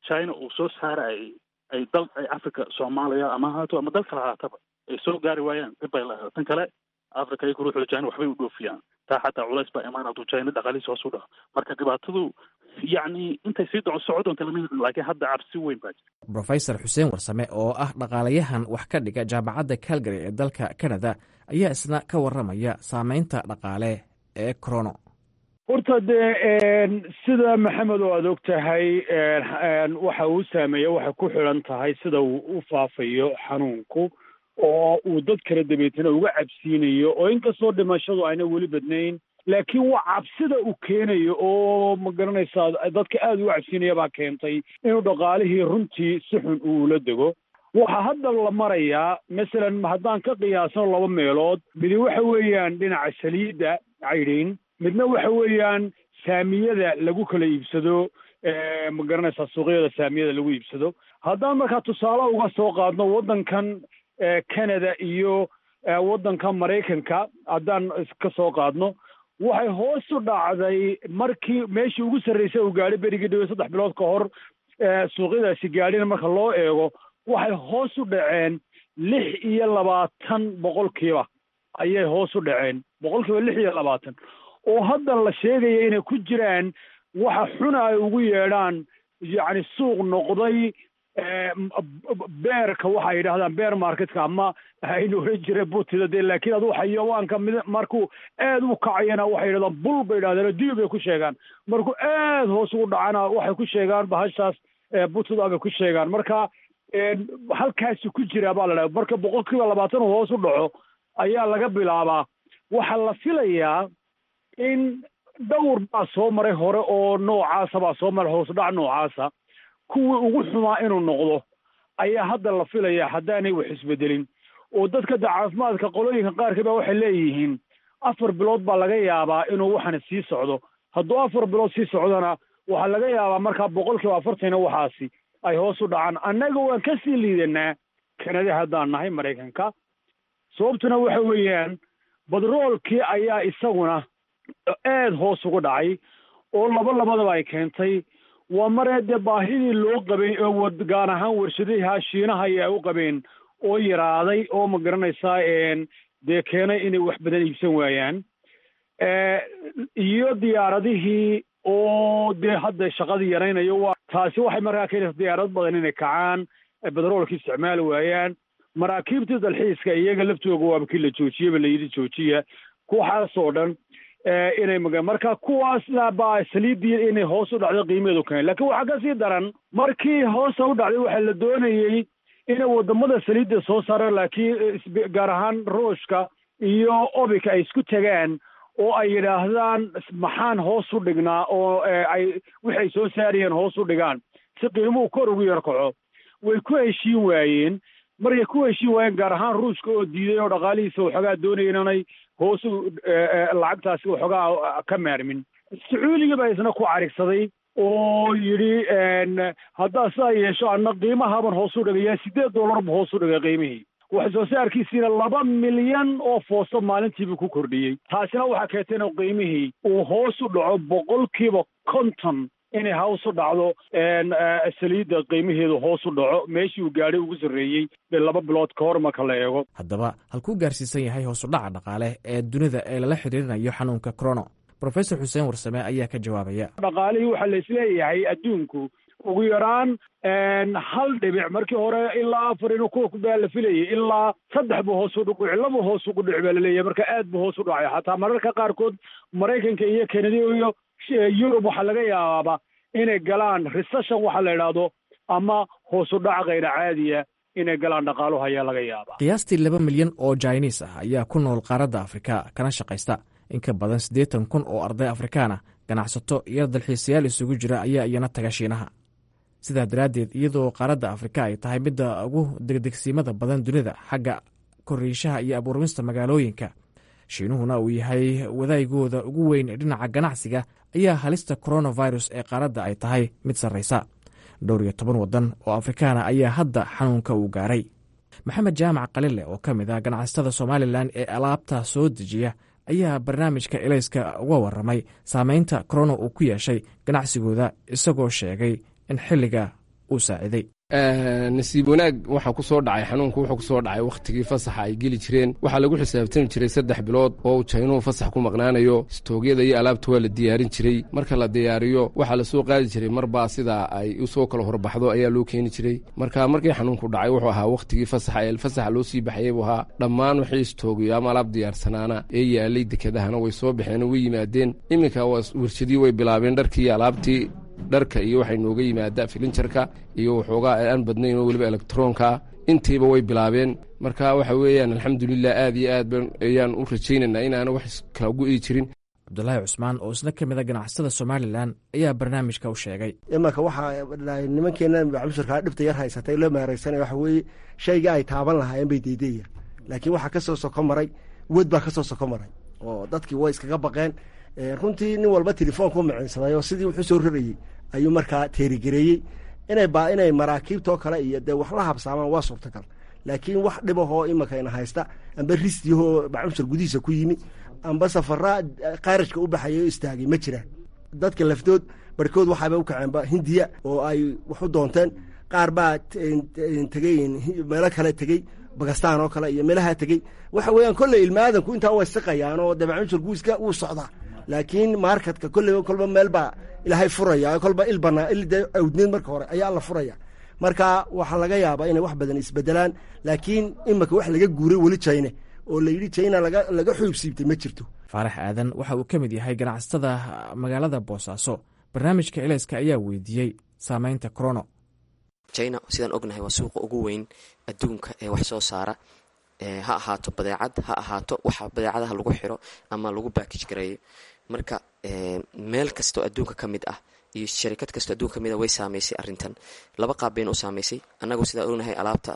china uu soo saara ay ay dal ay africa soomaaliya ama haato ama dal kale haataba ay soo gaari waayaan dib bay leedahay tan kale africa iyagu ruuxooda china waxbay u dhoofiyaan taa xataa culays baa imaan hadduu china dhaqaalihiisa hoos u dhaco marka dhibaatadu yacni intay sii doco soco doonta lama yaqaan laakiin hadda cabsi weyn baa jirta brofesor xuseen warsame oo ah dhaqaalayahan wax ka dhiga jaamacadda calgary ee dalka canada ayaa isna ka warramaya saameynta dhaqaale ee corono horta dee sida maxamed oo aad og tahay waxa uu saameeya waxay ku xidhan tahay sida uu u faafayo xanuunku oo uu dad kala dabeetana uga cabsiinayo oo inkastoo dhimashadu ayna weli badnayn laakiin waa cabsida uu keenayo oo ma garanaysaa dadka aada uga cabsiinaya baa keentay inuu dhaqaalihii runtii si xun uu ula dego waxaa hadda la marayaa masalan haddaan ka qiyaasno laba meelood midi waxa weeyaan dhinaca saliidda caydhin midna waxa weeyaan saamiyada lagu kala iibsado ma garanaysaa suuqyada saamiyada lagu iibsado haddaan markaa tusaale uga soo qaadno waddankan canada iyo waddanka maraykanka haddaan ka soo qaadno waxay hoos u dhacday markii meeshii ugu sarraysay uu gaadhay berigii dhawe saddex bilood ka hor suuqyadaasi gaadhina marka loo eego waxay hoos u dhaceen lix iyo labaatan boqolkiiba ayay hoos u dhaceen boqolkiiba lix iyo labaatan oo hadda la sheegaya inay ku jiraan waxa xuna ay ugu yeedhaan yacni suuq noqday beerka waxay yidhahdaan beer marketka ama aynu oran jira butida dee laakiin aduu xayawaanka mid markuu aad u kacayana waxay yidhahdaan bul bay yidhahdeen dibi bay ku sheegaan markuu aad hoos ugu dhacana waxay ku sheegaan bahashaas butida bay ku sheegaan marka halkaasi ku jira baa la dhaha marka boqolkiiba labaatan uu hoos u dhaco ayaa laga bilaabaa waxaa la filayaa in dhowr baa soo maray hore oo noocaasa baa soo maray hoos dhac noocaasa kuwii ugu xumaa inuu noqdo ayaa hadda la filayaa haddaanay wax isbedelin oo dadka da caafimaadka qolooyinka qaarkii baa waxay leeyihiin afar bilood baa laga yaabaa inuu waxana sii socdo hadduu afar bilood sii socdona waxaa laga yaabaa markaa boqolkiiba afartana waxaasi ay hoos u dhacaan annaga waan ka sii liidanaa kanada haddaan nahay maraykanka sababtuna waxa weeyaan badroolkii ayaa isaguna aad hoos ugu dhacay oo laba labadaba ay keentay waa maree dee baahidii loo qabay oo gaar ahaan warshadaha shiinaha ay u qabeen oo yaraaday oo ma garanaysaa dee keenay inay wax badan iibsan waayaan iyo diyaaradihii oo dee hadda shaqadii yaraynayo waa taasi waxay markaa keenaysaa diyaarad badan inay kacaan bedroolka isticmaali waayaan maraakiibtii dalxiiska iyaga laftooga waaba kii la joojiyaba la yidhi joojiya kuwaxaasoo dhan inay maga marka kuwaasna baa saliiddii inay hoos u dhacdo qiimeedu keen laakiin waxaa ka sii daran markii hoosa u dhacday waxaa la doonayey inay wadamada saliidda soo saaraan laakiin gaar ahaan ruushka iyo obika ay isku tagaan oo ay yidhaahdaan maxaan hoos u dhignaa oo ay wixay soo saarayeen hoos u dhigaan si qiimuhu kor ugu yar kaco way ku heshiin waayeen markay ku heshiin waayeen gaar ahaan ruushka oo diiday oo dhaqaalihiisa waxoogaa doonaya inanay hoos u lacagtaasi waxoogaa ka maarmin sacuudiga baa isna ku carigsaday oo yidhi haddaa sidaa yeesho anna qiimahaban hoos u dhigayaa siddeed dollar bu hoos u dhigay qiimihii wax soo saarkiisiina laba milyan oo foosto maalintiiba ku kordhiyey taasina waxaa keentay inuu qiimihii uu hoos u dhaco boqolkiiba konton inay hoos u dhacdo saliidda qiimaheedu hoos u dhaco meeshii uu gaadhay ugu sarreeyey laba bilood ka hor marka la eego haddaba halkuu gaarsiisan yahay hoos u dhaca dhaqaale ee dunida ee lala xidhiirinayo xanuunka corono brofesor xuseen warsame ayaa ka jawaabaya dhaqaalihii waxaa la isleeyahay adduunku ugu yaraan hal dhibic markii hore ilaa afar inuu kubaa la filayay ilaa saddex buu hoos u dhici laba hoos ugu dhici baa laleeyahay marka aad buu hoos u dhacay xataa mararka qaarkood maraykanka iyo kanada iyo yurub waxaa laga yaabaaba inay galaan recession waxa la idhaahdo ama hoos u dhac kayra caadiya inay galaan dhaqaaluhu ayaa laga yaabaa qiyaastii laba milyan oo jainis ah ayaa ku nool qaaradda afrika kana shaqaysta in ka badan siddeetan kun oo arday afrikaana ganacsato iyo dalxiisayaal isugu jira ayaa iyana taga shiinaha sidaa daraaddeed iyadoo qaaradda afrika ay tahay midda ugu degdegsiimada badan dunida xagga koriishaha iyo abuurmista magaalooyinka shiinuhuna uu yahay wadaygooda ugu weyn dhinaca ganacsiga ayaa halista coronavirus ee qaaradda ay tahay mid sarraysa dhowr iyo toban waddan oo afrikaana ayaa hadda xanuunka uu gaaray maxamed jaamac qalile oo ka mid ah ganacsatada somalilan ee alaabta soo dejiya ayaa barnaamijka elayska uga warramay saameynta corona uu ku yeeshay ganacsigooda isagoo sheegay in xilliga uu saaciday nasiib wanaag waxaa ku soo dhacay xanuunku wuxuu ku soo dhacay wakhtigii fasaxa ay geli jireen waxaa lagu xisaabtami jiray saddex bilood oo uu jaynuhu fasax ku maqnaanayo stoogyada iyo alaabta waa la diyaarin jiray marka la diyaariyo waxaa la soo qaadi jiray marbaa sidaa ay u soo kala horbaxdo ayaa loo keeni jiray marka markii xanuunku dhacay wuxuu ahaa wakhtigii fasaxa ee fasaxa loo sii baxayay buu ahaa dhammaan wixii stoogiyo ama alaab diyaarsanaana ee yaalay dekedahana way soo baxeen way yimaadeen iminka warshadii way bilaabeen dharkii iyo alaabtii dharka iyo waxay nooga yimaadaa filinjarka iyo waxoogaa aan badnayn oo weliba elektaroonka ah intiiba way bilaabeen marka waxa weeyaan alxamdulilah aad iyo aad ayaan u rajaynaynaa inaana wax kala gu'i jirin cabdulaahi cusmaan oo isna ka mid a ganacsatada somalilan ayaa barnaamijka u sheegay imanka waxaa nimankeena bacmushurkaa dhibta yar haysatay loo meeraysanaya waxa weeye shayga ay taaban lahaayeen bay deydaya laakiin waxaa ka soo soko maray wed baa ka soo soko maray oo dadkii way iskaga baqeen runtii nin walba telefoonku maciinsaday oo sidii wuxuu soo rarayey ayuu markaa teerigareeyey inay ba inay maraakiibtoo kale iyo dee wax la habsaamaan waa suurtagal laakiin wax dhibahoo imankayna haysta amba risdiyahoo bacmushur gudihiisa ku yimi amba safaraa qaarajka u baxaya o istaagay ma jiraan dadka lafdood barhkood waxaaba u kaceenba hindiya oo ay wax u doonteen qaar baa tegey meelo kale tegey bakistaan oo kale iyo meelaha tegey waxa weeyaan kolley ilmaadanku intaa way siqayaan oo dee bacmushur guiska wuu socdaa laakiin marketka kolleyba kolba meel baa ilaahay furaya kolba il banaa il dee awdneed marka hore ayaa alla furaya marka waxaa laga yaabaa inay wax badan isbedelaan laakiin imanka wax laga guuray weli jayne oo la yidhi jayna laga laga xuub siibtay ma jirto faarax aadan waxa uu ka mid yahay ganacsatada magaalada boosaaso barnaamijka elayska ayaa weydiiyey saameynta corono jina sidaan ognahay waa suuqa ugu weyn adduunka ee wax soo saara ha ahaato badeecad ha ahaato waxa badeecadaha lagu xiro ama lagu baakij gareeyo marka meel kastoo adduunka ka mid ah iyo sharikad kastoo adduunka ka mid ah way saameysay arrintan laba qaab bayna u saameysay annagu sidaan ognahay alaabta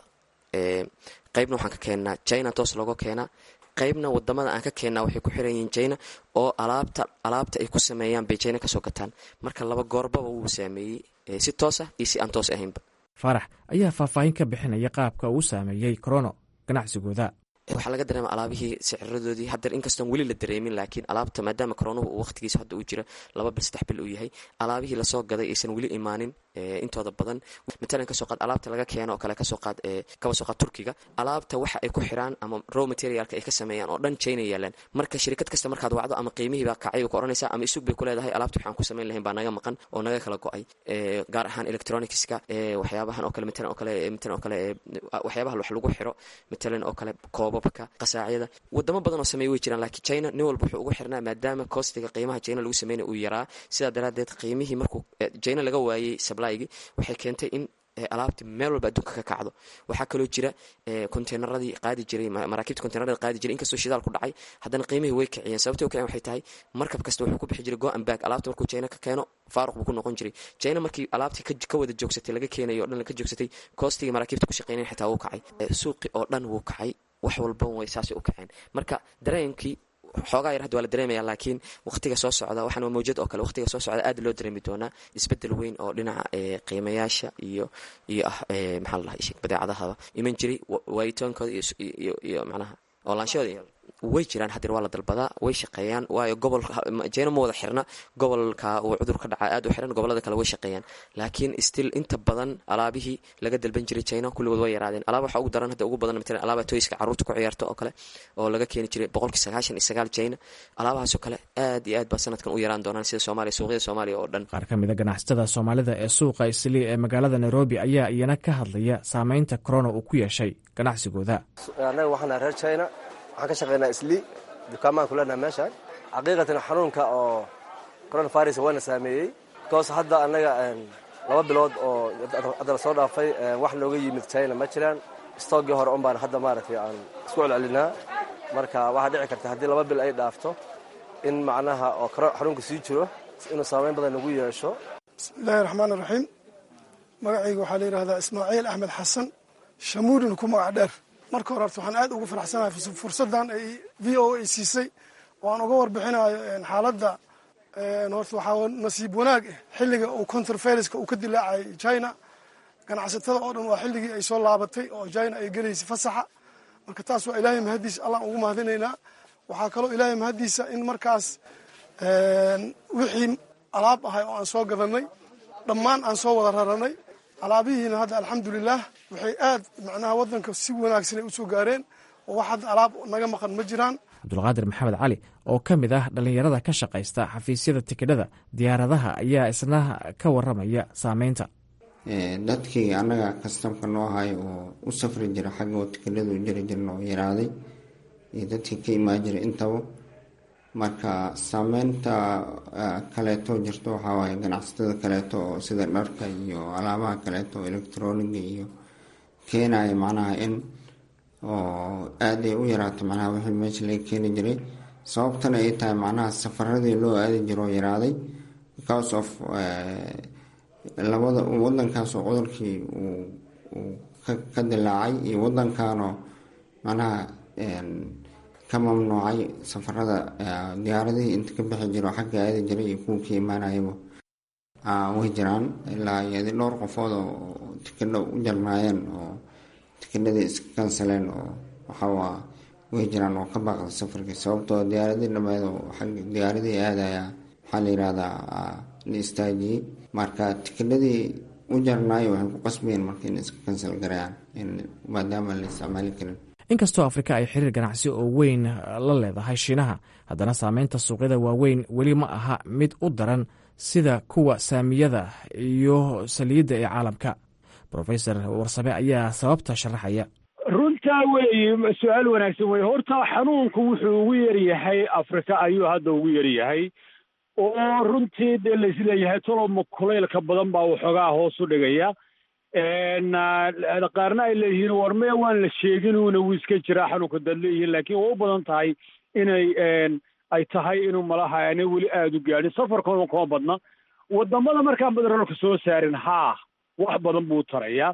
qaybna waxaan ka keennaa china toos looga keenaa qaybna wadamada aan ka keennaa waxay ku xiran yihiin china oo alaabta alaabta ay ku sameeyaan bay china kasoo gataan marka laba goorbaba wuu saameeyey si toos ah iyo si aan toos ahaynba faarax ayaa faahfaahin ka bixinaya qaabka uu saameeyey corono ganacsigooda waxaa laga dareema alaabihii siciradoodii hadeer inkastoon weli la dareemin laakiin alaabta maadaama koronuhu uu waqtigiisa hadda uu jira laba bil saddex bil uu yahay alaabihii lasoo gaday aysan weli imaanin intooda badan matalan kasoo qaad alaabta laga keeno oo kale kasoo qaad kaba soo qaad turkiga alaabta waxa ay ku xiraan ama row materialka ay ka sameeyaan oo dhan china yaalaan marka shirkad kasta markaad wacdo ama qiimihii baa kacay ku oranaysaa ama isug bay ku leedahay alaabta waxaan ku samayn lahayn baa naga maqan oo naga kala go-ay gaar ahaan electronicska waxyaabahan oo kale matalan oo kale matalan oo kale waxyaabaha wax lagu xiro matalan oo kale koobabka qasaacyada wadamo badan oo sameeya way jiraan laakiin china nin walba wuxuu ugu xirnaa maadaama kostiga qiimaha china lagu sameynaya uu yaraa sidaa daraadeed qiimihii markuu china laga waayey sablygi waxay keentay in alaabti meel walba adduunka ka kacdo waxaa kaloo jira konteynaradii qaadi jiray maraakiibta konteynaradii qaadi jiray inkastoo shidaal ku dhacay haddana qiimihii way kiciyeen sababtay u kiceen waxay tahay markab kasta wuxuu ku bixi jiray go and back alaabta markuu china ka keeno faaruq buu ku noqon jiray china markii alaabtii ka wada joogsatay laga keenayo o dhan ka joogsatay koostigii maraakiibta ku shaqeynayn xitaa wuu kacay suuqi oo dhan wuu kacay wax walba way saasay u kaceen marka dareenkii xoogaa yar hadda waa la dareemaya laakiin waqtiga soo socda waxaan waa mawjad oo kale waqtiga soo socda aad loo dareemi doonaa isbedel weyn oo dhinaca qiimayaasha iyo iyo ah maxaa la dhahay badeecadahaba iman jiray waayitoonkooda iyo iyo macnaha oolaanshahooda way jiraan hadeer waa la dalbadaa way shaqeeyaan waayo gobol jena ma wada xirna gobolka uu cudur ka dhacaa aad u xiran gobolada kale way shaqeeyaan laakiin still inta badan alaabihii laga dalban jiray china kulligood way yaraadeen alaaba waxaa ugu daran hadda ugu badan matalan alaaba toyska carruurta ku ciyaarta oo kale oo laga keeni jiray boqolkii sagaashan iyo sagaal china alaabahaasoo kale aad iyo aad baa sanadkan u yaraan doonaan sida soomaaliya suuqyada soomaaliya oo dhan qaar ka mid a ganacsatada soomaalida ee suuqa islii ee magaalada nairobi ayaa iyana ka hadlaya saameynta corona uu ku yeeshay ganacsigooda annaga waxaana reer china waxaan ka shaqeynaa islii dukaamaan ku leenaha meeshaan xaqiiqatan xanuunka oo coronavirus waana saameeyey bikoos hadda annaga laba bilood oo hadda la soo dhaafay wax nooga yimid china ma jiraan stoogii hore un baan hadda maaragtay aan isku celcelinaa marka waxaa dhici karta haddii laba bil ay dhaafto in macnaha oo xanuunka sii jiro inuu saameyn badan nagu yeesho bismiillaahi raxmaan iraxiim magacayga waxaa la yidhahdaa ismaaciil axmed xasan shamuudin ku magac dheer marka hore horta waxaan aad ugu faraxsanahay fursaddan ay v o a siisay oo aan uga warbixinayo xaaladda horta waxaa nasiib wanaag ah xilliga uu counterferiska uu ka dilaacay china ganacsatada oo dhan waa xilligii ay soo laabatay oo china ay gelaysay fasaxa marka taas waa ilaahay mahaddiisa allaan ugu mahadinaynaa waxaa kaloo ilaahay mahaddiisa in markaas wixii alaab ahay oo aan soo gadanay dhammaan aan soo wada raranay alaabihiina hadda alxamdulilah waxay aad macnaha waddanka si wanaagsan ay usoo gaareen oo wax hadda alaab naga maqan ma jiraan cabdulqaadir maxamed cali oo ka mid ah dhallinyarada ka shaqaysta xafiisyada tikidhada diyaaradaha ayaa isna ka waramaya saameynta dadkii annaga kastamka noo ahay oo u safri jira xaggoo tikidhadu jiri jirna oo yaraaday iyo dadkii ka imaan jiray intaba marka saameynta kaleeto jirto waxaa waaye ganacsatada kaleeto oo sida dharka iyo alaabaha kaleeto oo electroniga iyo keenaya macnaha in oo aada ay u yaraato macnaha wixii meesha laga keeni jiray sababtana ay tahay macnaha safaradii loo aadi jiro oo yaraaday because of labada wadankaas oo cudurkii uu ka dilaacay iyo wadankanoo macnaha ka mamnuucay safarada diyaaradihii inta ka bixi jiro xagga aadi jiray iyo kuwa ka imaanayaba way jiraan ilaa iyadi dhowr qofood oo tikidho u jarnaayeen oo tikidhadii iska kansaleen oo waxawaa way jiraan oo ka baaqda safarkii sababtoo diyaaradii dhameed oo xagga diyaaradii aadaya waxaa la yihahdaa la istaajiyey marka tikidhadii u jarnaayo waxay ku qasbayeen marka in iska kansal garayaan maadaama la isticmaali karin inkastoo afrika ay xiriir ganacsi oo weyn la leedahay shiinaha haddana saameynta suuqyada waaweyn weli ma aha mid u daran sida kuwa saamiyada iyo saliidda ee caalamka rofesor warsame ayaa sababta sharaxaya runtaa weeye su-aal wanaagsan weye horta xanuunku wuxuu ugu yaryahay afrika ayuu hadda ugu yaryahay oo runtii dee laisleeyahay toloma kulaylka badan baa waxoogaa hoos u dhigaya qaarna ay leeyihiin war mee waan la sheeginuuna wuu iska jiraa xanuunka dad leeyihiin laakiin waa u badan tahay inay ay tahay inuu malaha aanay weli aada u gaadhin safarkooda kuma badna wadamada markaan badarolka soo saarin haa wax badan buu tarayaa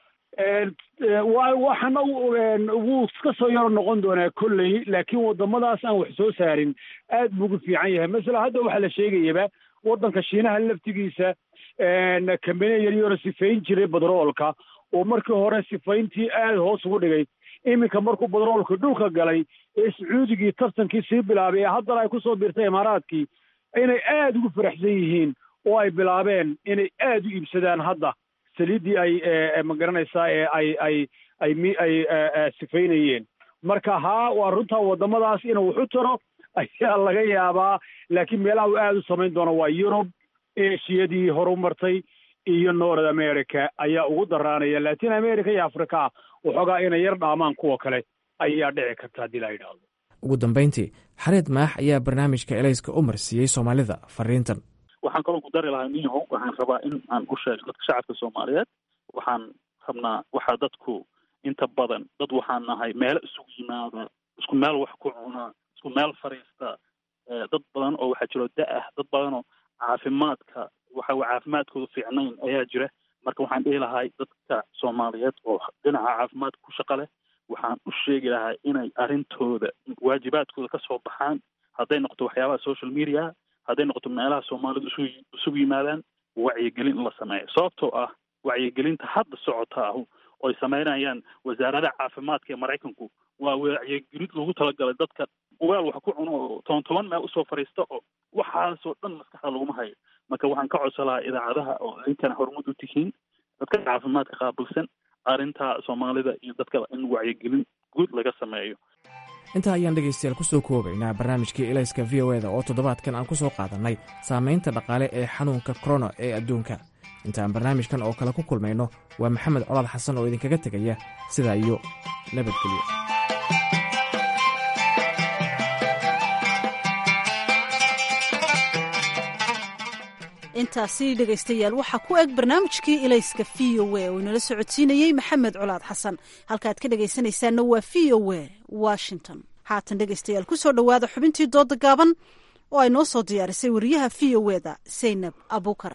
waxana wuu iska soo yaro noqon doonaa kolley laakiin wadamadaas aan wax soo saarin aad buu ugu fiican yahay masala hadda waxaa la sheegayaba waddanka shiinaha laftigiisa kambaniya yaryaro sifayn jiray badroolka oo markii hore sifayntii aada hoos ugu dhigay iminka markuu badroolka dhulka galay ee sacuudigii tartankii sii bilaabay ee haddana ay kusoo biirtay imaaraadkii inay aada ugu faraxsan yihiin oo ay bilaabeen inay aada u iibsadaan hadda saliiddii ay magaranaysaa ee ay ay ay mi ay sifaynayeen marka haa waa runtaa waddamadaas inuu waxu taro ayaa laga yaabaa laakiin meelaha uu aada u samayn doono waa yurub eshiyadii horu martay iyo north america ayaa ugu daraanaya latin america iyo africa waxoogaa inay yar dhaamaan kuwa kale ayaa dhici karta haddii la yidhaahdo ugu dambayntii xareed maax ayaa barnaamijka elayska u marsiiyey soomaalida fariintan waxaan kaloo ku dari lahaa niyahow waxaan rabaa in aan u sheego dadka shacabka soomaaliyeed waxaan rabnaa waxaa dadku inta badan dad waxaan nahay meelo isugu yimaada isku meel wax ku cunaa isku meel fariista dad badan oo waxaa jiro da-ah dad badanoo caafimaadka waxa caafimaadkooda fiicnayn ayaa jira marka waxaan dhihi lahay dadka soomaaliyeed oo dhinaca caafimaadka ku shaqa leh waxaan u sheegi lahaa inay arrintooda waajibaadkooda ka soo baxaan hadday noqoto waxyaabaha social media hadday noqoto meelaha soomaalidu isu isugu yimaadaan wacyigelin in la sameeyo sababtoo ah wacyigelinta hadda socota ahu oy sameynayaan wasaaradaha caafimaadka ee maraykanku waa wacyigelin lagu talagalay dadka weel wax ku cuno oo toban toban meel usoo fadhiista oo waxaasoo dhan maskaxda laguma hayo marka waxaan ka codsan lahaa idaacadaha oo idinkana horumud u tihiin dadka caafimaadka qaabilsan arrinta soomaalida iyo dadka in wacyigelin guud laga sameeyo intaa ayaan dhegaystayaal ku soo koobaynaa barnaamijkii elayska v o eda oo toddobaadkan aan ku soo qaadannay saamaynta dhaqaale ee xanuunka korona ee adduunka intaan barnaamijkan oo kale ku kulmayno waa maxamed colaad xasan oo idinkaga tegaya sidaa iyo nabadgelyo intaasi dhegaystayaal waxaa ku eg barnaamijkii ilayska v o a oo inala socodsiinayey maxamed colaad xasan halkaaad ka dhegaysanaysaanna waa v o a washington haatan dhegaystayaal ku soo dhowaada xubintii dooda gaaban oo ay noo soo diyaarisay wariyaha v o eda saynab abuukar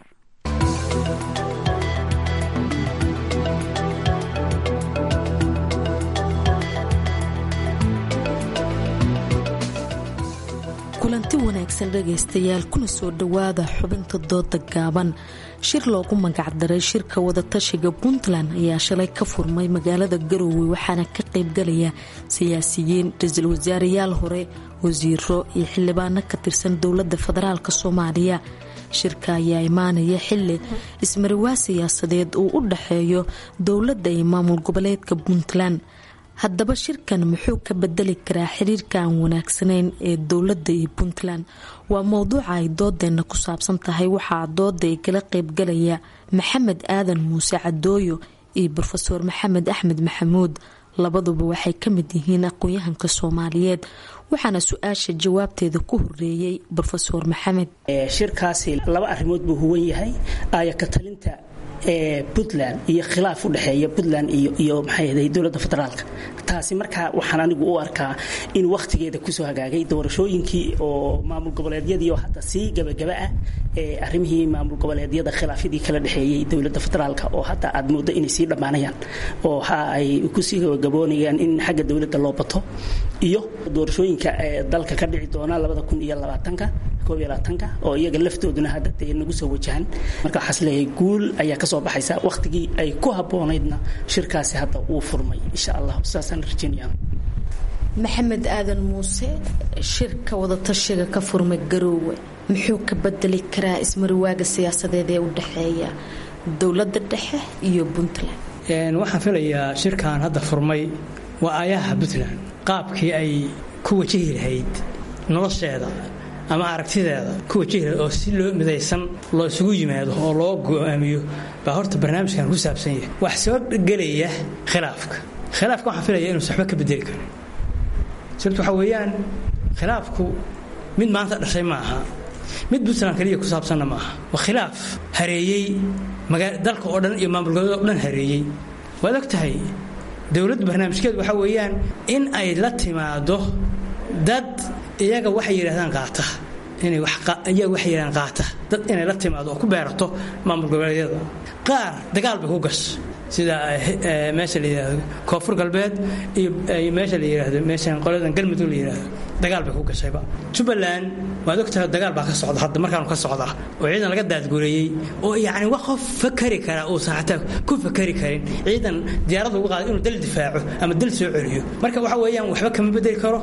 kulanti wanaagsan dhegaystayaal kuna soo dhowaada xubinta dooda gaaban shir loogu magacdaray shirka wadatashiga puntland ayaa shalay ka furmay magaalada garoowe waxaana ka qaybgalaya siyaasiyiin ra-iisul wasaarayaal hore wasiiro iyo xildhibaano ka tirsan dowladda federaalk soomaaliya shirka ayaa imaanaya xili ismariwaa siyaasadeed uu u dhaxeeyo dowladda iyo maamul goboleedka puntland haddaba shirkan muxuu ka bedeli karaa xiriirka aan wanaagsanayn ee dowladda iyo puntland waa mowduuca ay doodeenna ku saabsan tahay waxaa dooda ay kala qeybgalaya maxamed aadan muuse cadooyo iyo rofeor maxamed axmed maxamuud labaduba waxay ka mid yihiin aqoon-yahanka soomaaliyeed waxaana su-aasha jawaabteeda ku horeeyey rofeor maxamed shirkaasi laba arrimood buu huwan yahay aaya ka talinta puntland iyo khilaaf u dhexeeya puntland iyo maxay dowladda federaalka taasi markaa waxaan anigu u arkaa in wakhtigeeda kusoo hagaagay doorashooyinkii oo maamul goboleedyadii oo hadda sii gabagaba ah ee arrimihii maamul goboleedyada khilaafyadii kala dhexeeyey dowladda federaalka oo hadda aad mooddo inay sii dhammaanayaan oo waxa ay kusii gabagaboonayaan in xagga dowladda loo bato iyo doorashooyinka dalka ka dhici doona labada kun iyo labaatanka koob iyo labaatanka oo iyaga laftooduna hadda dee nagu soo wajahan marka waxaas leeyahay guul ayaa kasoo baxaysa wakhtigii ay ku habboonaydna shirkaasi hadda uu furmay insha allah saasaan rajeynaya maxamed aadan muuse shirka wadatashiga ka furmay garoowe muxuu ka bedeli karaa ismariwaaga siyaasadeed ee u dhexeeya dowladda dhexe iyo puntland waxaan filayaa shirkan hadda furmay waa aayaha puntland qaabkii ay ku wajahi lahayd nolosheeda ama aragtideeda ku wajahi lahayd oo si loo midaysan loo isugu yimaado oo loo go-aamiyo baa horta barnaamijkan ku saabsan yahay wax soo gelaya khilaafka khilaafka waxaan filaya inuusan waxba ka bedeli karin sababto waxaa weeyaan khilaafku mid maanta dhashay ma aha mid puntland kaliya ku saabsanna maaha waa khilaaf hareeyey dalka oo dhan iyo maamul goboleed oo dhan hareeyey waad og tahay dowladda barnaamijkeedu waxaa weeyaan in ay la timaado dad iyaga waxay yidhahdaan qaata inay iyaga waxay yidhahdaan qaata dad inay la timaado oo ku beerato maamul goboleedyada qaar dagaal bay ku gasha sida meesha la yidhaahdo koonfur galbeed iyo meesha la yidhaahdo meeshan qoladan galmudug la yidhaahdo dagaal bay ku gashayba jubbaland waad ogtahay dagaal baa ka socda hadda markaanu ka socda oo ciidan laga daadgureeyey oo yacni wax qof fakari kara uusan xataa ku fakari karin ciidan diyaarada ugu qaaday inuu dal difaaco ama dal soo celiyo marka waxa weeyaan waxba kama bedeli karo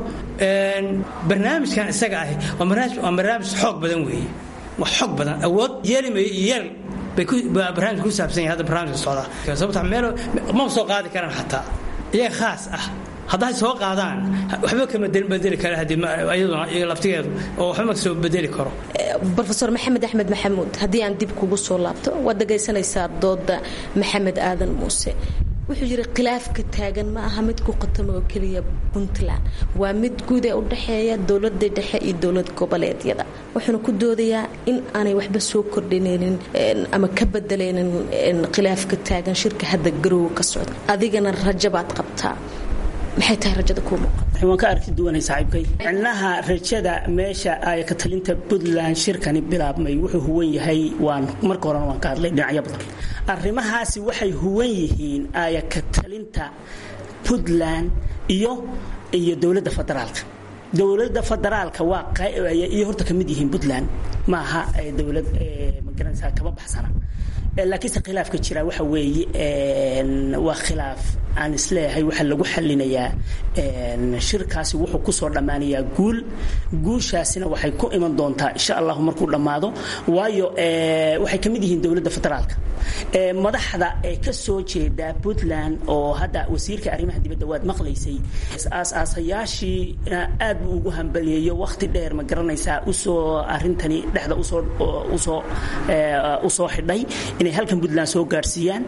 barnaamijkan isaga ahi waa barnaamij xoog badan weeye wax xoog badan awood yeelimayo iyo yeel barnaamij ku saabsan yahay hadda barnaamijka socda sababta meel ma soo qaadi karaan xataa iyaga khaas ah hadday soo qaadaan waxba kama bedeli kara iyaduna iyaga laftigeedu oo waxba ma soo bedeli karo rofeor maxamed axmed maxamuud haddii aan dib kugu soo laabto waad dhagaysanaysaa dooda maxamed aadan muuse wuxuu yidhi khilaafka taagan ma aha mid ku qatamo oo keliya puntland waa mid guud ee u dhexeeya dowlada dhexe iyo dowlad goboleedyada wuxuuna ku doodayaa in aanay waxba soo kordhinaynin ama ka bedelaynin khilaafka taagan shirka hadda garoowe ka socda adigana rajabaad qabtaa maxay tahay rajada kuu muuqata waan ka arki duwanay saaxiibkay micnaha rajada meesha ay ka talinta puntland shirkani bilaabmay wuxuu huwan yahay waan marka horena waan ka hadlay dhinacyo badan arrimahaasi waxay huwan yihiin aya ka talinta puntland iyo iyo dowladda federaalka dowladda federaalka waa iyo horta ka mid yihiin puntland maaha dowlad magaranaysaa kama baxsana laakiinse khilaafka jira waxa weeye waa khilaaf aan isleeyahay waxaa lagu xalinayaa shirkaasi wuxuu kusoo dhammaanayaa guul guushaasina waxay ku iman doontaa insha allahu markuu dhammaado waayo waxay ka mid yihiin dowladda federaalka madaxda ee ka soo jeeda puntland oo hadda wasiirka arrimaha dibadda waad maqlaysay aas-aasayaashiina aad buu ugu hambaliyeeyo wakhti dheer ma garanaysaa usoo arrintani dhexda usoo usoo usoo xidhay inay halkan puntland soo gaadhsiiyaan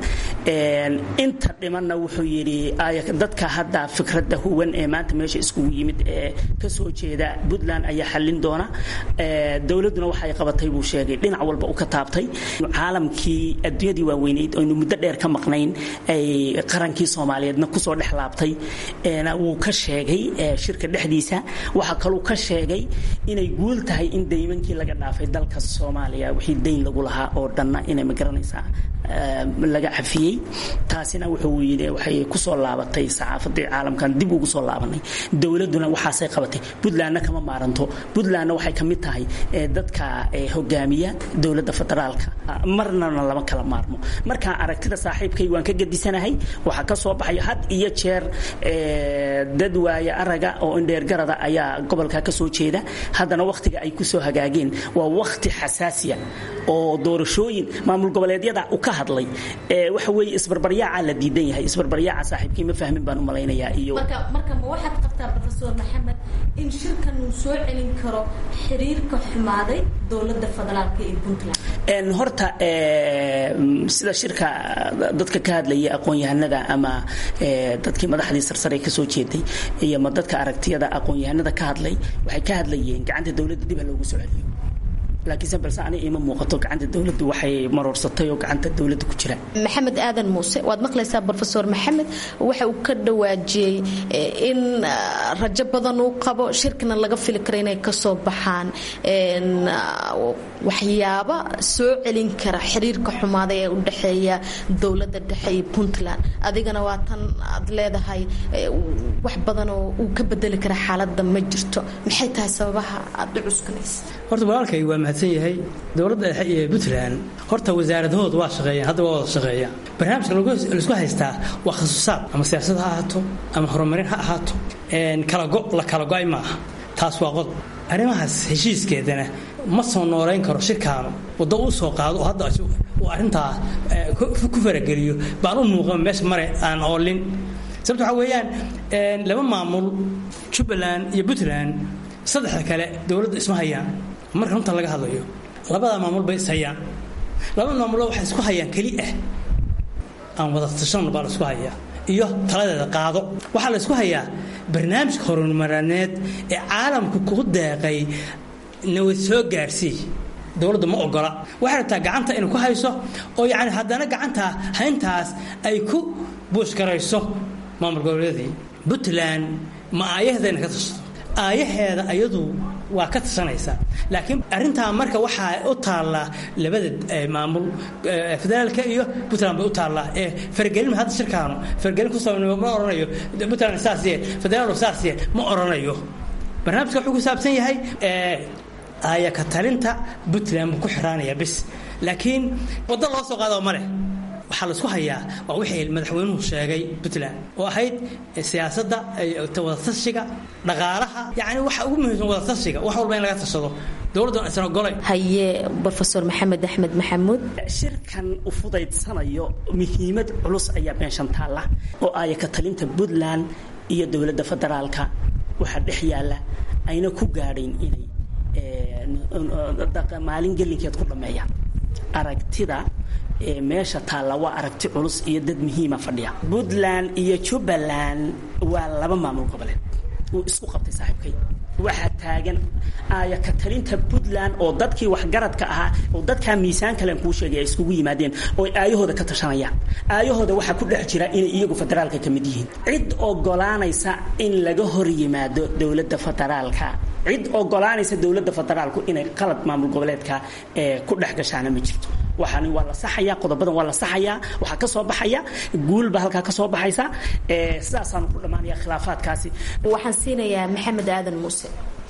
inta dhimanna wuxuu yidhi dadka hadda fikradda huwan ee maanta meesha iskugu yimid ee ka soo jeeda puntland ayaa xallin doona dowladduna waxay qabatay buu sheegay dhinac walba u ka taabtay caalamkii adduunyadii waaweyneyd aynu muddo dheer ka maqnayn ay qarankii soomaaliyeedna kusoo dhex laabtay wuu ka sheegay shirka dhexdiisa waxaa kaluu ka sheegay inay guul tahay in daymankii laga dhaafay dalka soomaaliya wixii dayn lagu lahaa oo dhanna inay ma garanaysaa laga cafiyey taasina wuxuu yidhi waxay kusoo laabatay saxaafadii caalamkan dib ugu soo laabanay dowladuna waxaasay qabatay puntlandna kama maaranto puntlandna waxay ka mid tahay dadka hogaamiya dowladda federaalka marnana lama kala maarmo marka aragtida saaxiibkay waan ka gadisanahay waxaa ka soo baxay had iyo jeer dad waaye araga oo indheergarada ayaa gobolka ka soo jeeda haddana wakhtiga ay kusoo hagaageen waa wakhti xasaasiya oo doorashooyin maamul goboleedyada u ka hadlay waxa weeye isbarbaryaaca la diidan yahay isbarbaryaaca saaxiibkii ma fahmin baan u malaynayaa iyo marka marka ma waxaad qabtaa professor maxamed in shirkan uu soo celin karo xiriirka xumaaday dowladda federaalka iyo puntland horta sida shirka dadka ka hadlaya aqoon-yahanada ama dadkii madaxdii sarsare ka soo jeeday iyo ma dadka aragtiyada aqoon-yahanada ka hadlay waxay ka hadlayeen gacanta dowladda dib ha loogu soo celiyo laakiinse balse ani ima muuqato gacanta dowladdu waxay maroorsatay oo gacanta dowladda ku jira maxamed aadan muuse waad maqlaysaa brofesor maxamed waxa uu ka dhawaajiyey in rajo badan uu qabo shirkina laga fili karo inay kasoo baxaan waxyaaba soo celin kara xiriirka xumaaday ee u dhexeeya dowladda dhexe iyo puntland adigana waa tan aad leedahay wax badan oo uu ka bedeli kara xaaladda ma jirto maxay tahay sababaha aad u cuskanaysa horta walaalkay waa mahadsan yahay dowladda dhexe iyo puntland horta wasaaradahooda waa shaqeeyaan hadda waa wada shaqeeyaan barnaamijka laisku haystaa waa khasuusaad ama siyaasad ha ahaato ama horumarin ha ahaato kalago la kala go-ay maaha taas waa qodob arrimahaas heshiiskeedana ma soo noolayn karo shirkaanu waddo uu soo qaado oo hadda uu arrintaa ku farageliyo baan u muuqan meesha mare aan oolin sababta waxaa weeyaan laba maamul jubbaland iyo puntland saddexda kale dowladda isma hayaan marka runta laga hadlayo labadaa maamul bay is hayaan labada maamulba waxay isku hayaan keli ah aan wada tashan baa la isku hayaa iyo taladeeda qaado waxaa la isku hayaa barnaamijka horumarineed ee caalamku ku deeqay nawad soo gaarsii dowladda ma ogola waxay rabtaa gacanta inay ku hayso oo yacni haddana gacanta hayntaas ay ku buushgarayso maamul goboleedii puntland ma aayaheeda inay ka tashato aayaheeda ayadu waa ka tashanaysaa laakiin arintaa marka waxaa u taallaa labada maamul federaalka iyo puntland bay u taallaa ee fargelin hadda shirkaanu fargelin ku samaynayo ma oranayo puntland saas yee federaal saas yee ma oranayo barnaamijka wuxuu ku saabsan yahay aaya ka talinta puntland buu ku xiraanaya bis laakiin waddo loo soo qaado ma leh waxaa laisku hayaa waa wixii madaxweynuhu sheegay puntland oo ahayd siyaasadda wadatashiga dhaqaalaha yani waxa ugu muhiimsan wadatashiga wax walba in laga tashado dowladda isna golay haye brofesor maxamed axmed maxamuud shirkan u fudaydsanayo muhiimad culus ayaa meeshan taalla oo aaya ka talinta puntland iyo dowladda federaalka waxaa dhex yaalla ayna ku gaadhayn inay maalin gelinkeed ku dhammeeyaan aragtida meesha taalla waa aragti culus iyo dad muhiima fadhiya puntland iyo jubbaland waa laba maamul goboleed uu isku qabtay saaxiibkay waxaa taagan aaya ka talinta puntland oo dadkii waxgaradka ahaa oo dadkaa miisaan kalen kuu sheegay ay iskugu yimaadeen oo aayahooda ka tashanayaan aayahooda waxaa ku dhex jira inay iyagu federaalka ka mid yihiin cid ogolaanaysa in laga hor yimaado dowladda federaalka cid ogolaanaysa dowladda federaalku inay qalad maamul goboleedka ee ku dhex gashaana ma jirto waxaani waa la saxayaa qodobadan waa la saxayaa waxaa ka soo baxaya guulba halkaa ka soo baxaysa sidaasaanu ku dhammaanaya khilaafaadkaasi waxaan siinayaa maxamed aadan muuse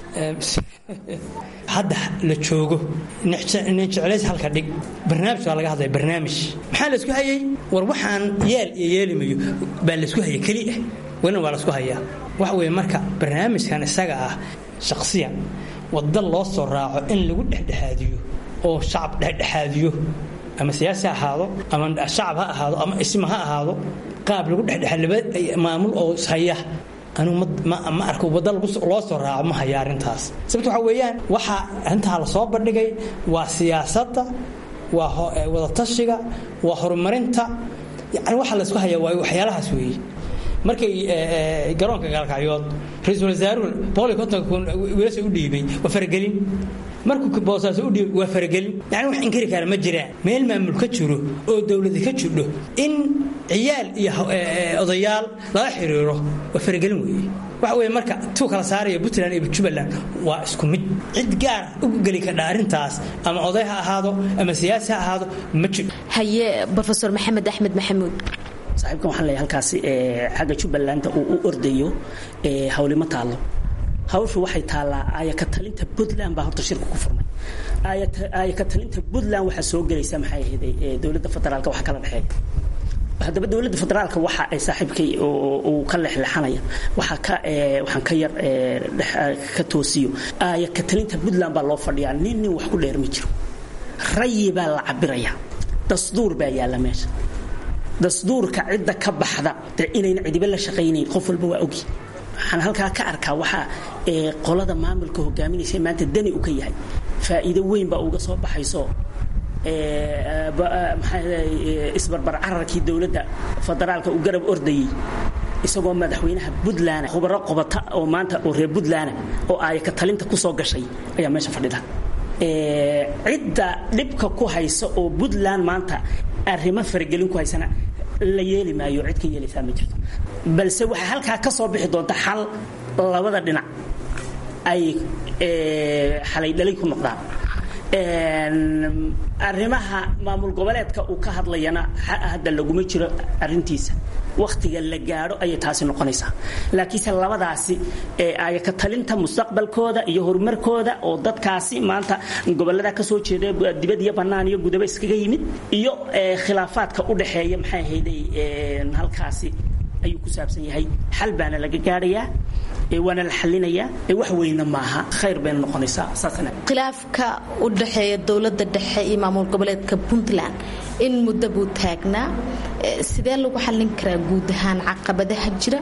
hadda la joogo nin jeclays halka dhig barnaamij baa laga hadlaya barnaamij maxaa laysku hayay war waxaan yeel iyo yeelimayo baa laysku hayay keli ah welina waa laysku hayaa waxa weeye marka barnaamijkan isaga ah shakhsiyan wadda loo soo raaco in lagu dhexdhexaadiyo oo shacab dhexdhexaadiyo ama siyaasi ha ahaado ama shacab ha ahaado ama isma ha ahaado qaab lagu dhexdhexaad laba maamul oo ishaya anugu ma arko wadda loo soo raaco ma haya arrintaas sababta waxaa weeyaan waxaa arrintaa la soo bandhigay waa siyaasadda waa wadatashiga waa horumarinta yani waxa laysku hayaa waa waxyaalahaas weeye markay garoonka gaalkacyood ra-iisul wasaaruhu boqol iyo kontonka kun wiilasha u dhiibay waa faragelin markuu boosaaso u dhiibay waa faragelin yani wax inkari kara ma jiraan meel maamul ka jiro oo dowladi ka jirdho in ciyaal iyo odayaal lala xiriiro waa faragelin weeye waxa weye marka tuu kala saaraya puntland iyo jubbaland waa isku mid cid gaar ugu geli kadha arrintaas ama oday ha ahaado ama siyaasi ha ahaado ma jiro haye rofeor maxamed axmed maxamuud saaxiibkan waxaan leeyahay halkaasi xagga jubbaland uu u ordayo hawlimo taallo hawshu waxay taallaa aayaka talinta puntland baa horta shirka ku furmay aayaka talinta puntland waxaa soo gelaysa maxay ahayd dowladda federaalka wax kala dhexeeya haddaba dowladda federaalka waxa ay saaxiibkay uu ka leexleexanaya waxaa ka waxaan ka yar ka toosiyo aayaka talinta puntland baa loo fadhiyaa nin nin wax ku dheer ma jiro rayi baa la cabiraya dasduur baa yaalla meesha dasduurka cidda ka baxda dee inayna cidiba la shaqaynayn qof walba waa ogi waxaan halkaa ka arkaa waxaa qolada maamulka hogaaminaysa maanta dani u ka yahay faa'iido weyn baa uga soo baxayso isbarbar cararkii dowladda federaalka uu garab ordayey isagoo madaxweynaha puntland khubaro qobata oo maanta oo reer puntland oo aayaka talinta ku soo gashay ayaa meesha fadhida cidda dhibka ku haysa oo puntland maanta arrimo faragelin ku haysana la yeeli maayo cid ka yeelaysaa ma jirto balse waxaa halkaa ka soo bixi doonta xal labada dhinac ay xalay dhalay ku noqdaan arrimaha maamul goboleedka uu ka hadlayana hadda laguma jiro arintiisa wakhtiga la gaadho ayay taasi noqonaysaa laakiinse labadaasi ayaka talinta mustaqbalkooda iyo horumarkooda oo dadkaasi maanta gobolada ka soo jeeda dibad iyo bannaan iyo gudaba iskaga yimid iyo khilaafaadka u dhexeeya maxay ahayday halkaasi ayuu ku saabsan yahay xal baana laga gaadhayaa waana la xalinayaa wax weyna maaha khayr bayna noqonaysaa saasna khilaafka u dhexeeya dowladda dhexe iyo maamul goboleedka puntland in muddo buu taagnaa sidee lagu xallin karaa guud ahaan caqabadaha jira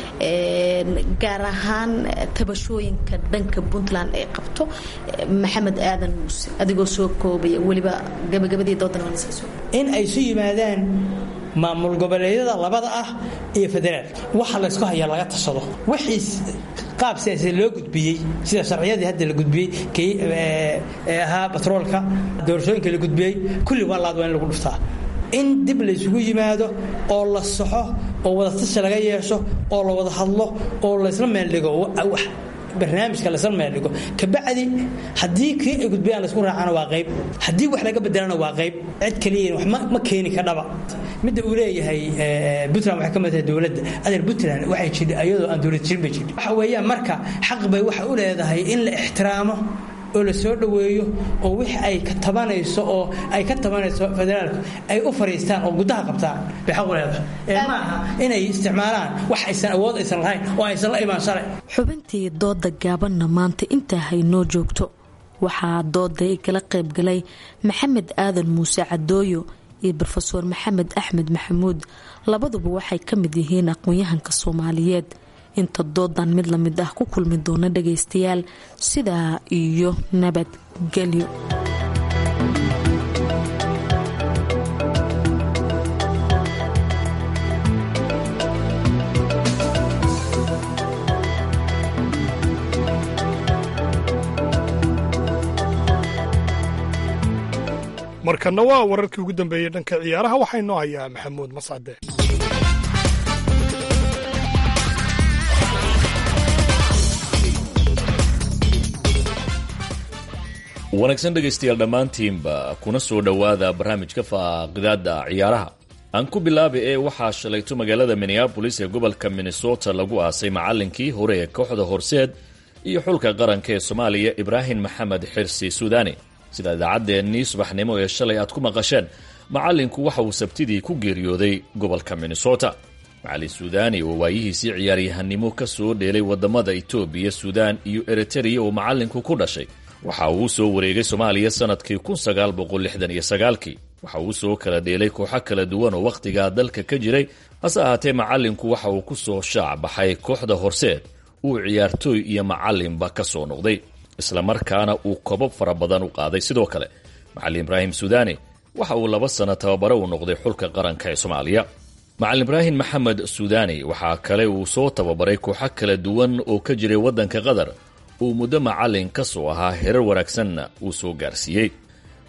gaar ahaan tabashooyinka dhanka puntland ay qabto maxamed aadan muuse adigoo soo koobaya weliba gabagabadii doodan in ay su yimaadaan maamul goboleedyada labada ah iyo federaal waxa laysku hayaa laga tashado wixii qaab siyaasad loo gudbiyey sida sharciyadii hadda la gudbiyey kii ahaa batroolka doorashooyinka la gudbiyey kulli waa laad waa in lagu dhuftaa in dib laysugu yimaado oo la saxo oo wadatashi laga yeesho oo la wada hadlo oo laysla meeldhigo barnaamijka laysla meeldhigo kabacdi haddii kii ay gudbiyaan laysku raacana waa qayb haddii wax laga bedelana waa qayb cid kaliya wax ma keeni kadhaba midda uu leeyahay puntland waxay ka mid tahay dowladda adeer puntland waxay jidhi ayadoo aan dowlad jirin bay jidhi waxa weeyaan marka xaq bay waxa u leedahay in la ixtiraamo oo la soo dhoweeyo oo wix ay ka tabanayso oo ay ka tabanayso federaalku ay u fariistaan oo gudaha qabtaan bay xaq u leedahay ee maaha inay isticmaalaan wax aysan awood aysan lahayn oo aysan la imaan shalay xubintii dooda gaabanna maanta intaa haynoo joogto waxaa dooda ay kala qayb galay maxamed aadan muuse cadooyo iyo rofeor maxamed axmed maxamuud labaduba waxay ka mid yihiin aqoon-yahanka soomaaliyeed inta doodan mid lamid ah ku kulmi doona dhagaystayaal sidaa iyo nabadgelyo markanna waa wararkii ugu dambeeyey dhanka ciyaaraha waxaa inoo hayaa maxamuud mascade wanaagsan dhegaystayaal dhammaantiinba kuna soo dhowaada barnaamijka faaqidaada ciyaaraha aan ku bilaaba ee waxaa shalayto magaalada minneabolis ee gobolka minnesota lagu aasay macallinkii hore ee kooxda horseed iyo xulka qaranka ee soomaaliya ibraahim maxamed xirsi suudani sida idaacaddeenii subaxnimo ee shalay aad ku maqasheen macallinku waxa uu sabtidii ku geeriyooday gobolka minnesota macallin suudani oo waayihiisii ciyaaryahanimo ka soo dheelay wadamada etoobiya suudaan iyo eritreya oo macallinku ku dhashay waxa uu soo wareegay soomaaliya sanadkii kii waxa uu soo kala dheelay kooxo kala duwan oo wakhtigaa dalka ka jiray hase ahaatee macallinku waxa uu ku soo shaac baxay kooxda horseed uu ciyaartooy iyo macallinba ka soo noqday islamarkaana uu kobab fara badan u qaaday sidoo kale macallin ibraahim suudani waxa uu laba sano tababare u noqday xulka qaranka ee soomaaliya macallin ibraahim maxamed suudani waxaa kale uu soo tababaray kooxo kala duwan oo ka jiray waddanka qatar uu muddo macallin ka soo ahaa herar wanaagsanna uu soo gaarsiiyey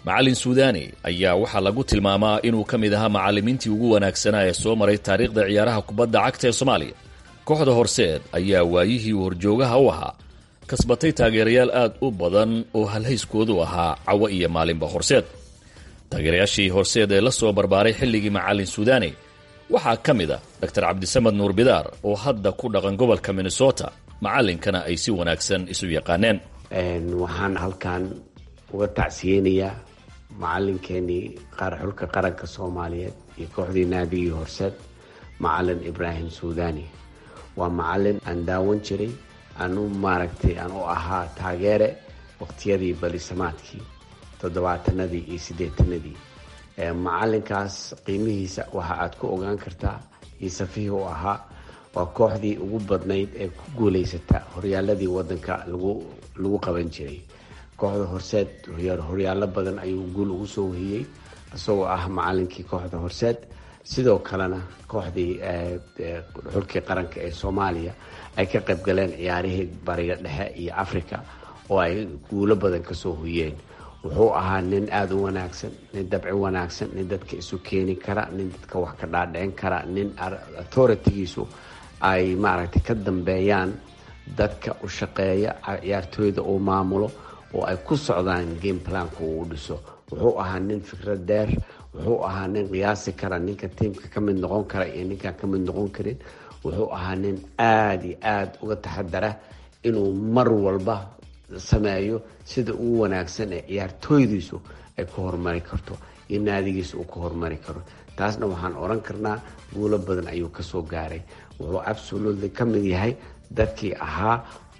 macallin suudani ayaa waxaa lagu tilmaamaa inuu ka mid ahaa macallimiintii ugu wanaagsanaa ee soo maray taariikhda ciyaaraha kubadda cagta ee soomaaliya kooxda horseed ayaa waayihii uu horjoogaha u ahaa kasbatay taageerayaal aad u badan oo halhayskoodu ahaa cawo iyo maalinba horseed taageerayaashii horseed ee la soo barbaaray xilligii macallin suudani waxaa ka mid a dor cabdisamed nuur bidaar oo hadda ku dhaqan gobolka minnesota macallinkana ay si wanaagsan isu yaqaaneen waxaan halkan uga tacsiyeynayaa macalinkeenii xulka qaranka soomaaliyeed iyo kooxdii naadigii horseed macalin ibraahim suudani waa macalin aan daawan jiray aan u maaragtay aan u ahaa taageere waqtiyadii balisamaadkii toddobaatanadii iyo siddeetanadii macalinkaas qiimihiisa waxa aad ku ogaan kartaa iyo safihii u ahaa waa kooxdii ugu badnayd ee ku guulaysata horyaaladii wadanka lagu lagu qaban jiray kooxda horseed horyaalo badan ayuu guul ugu soo wehiyey isagoo ah macalinkii kooxda horseed sidoo kalena kooxdii xulkii qaranka ee soomaaliya ay ka qayb galeen ciyaarihii bariga dhexe iyo africa oo ay guulo badan kasoo hoyeen wuxuu ahaa nin aada u wanaagsan nin dabci wanaagsan nin dadka isu keeni kara nin dadka wax ka dhaadhicin kara nin authoritigiisu ay maaragtay ka dambeeyaan dadka u shaqeeya ciyaartooyda uu maamulo oo ay ku socdaan game planka uu dhiso wuxuu ahaa nin fikrad dheer wuxuu ahaa nin qiyaasi kara ninka tiimka ka mid noqon kara iyo ninkaan ka mid noqon karin wuxuu ahaa nin aada iyo aada uga taxadara inuu mar walba sameeyo sida ugu wanaagsan ee ciyaartooydiisu ay ku horumari karto iyo naadigiisa uu ku horumari karo taasna waxaan oran karnaa guulo badan ayuu kasoo gaaray wuxuu absolutely ka mid yahay dadkii ahaa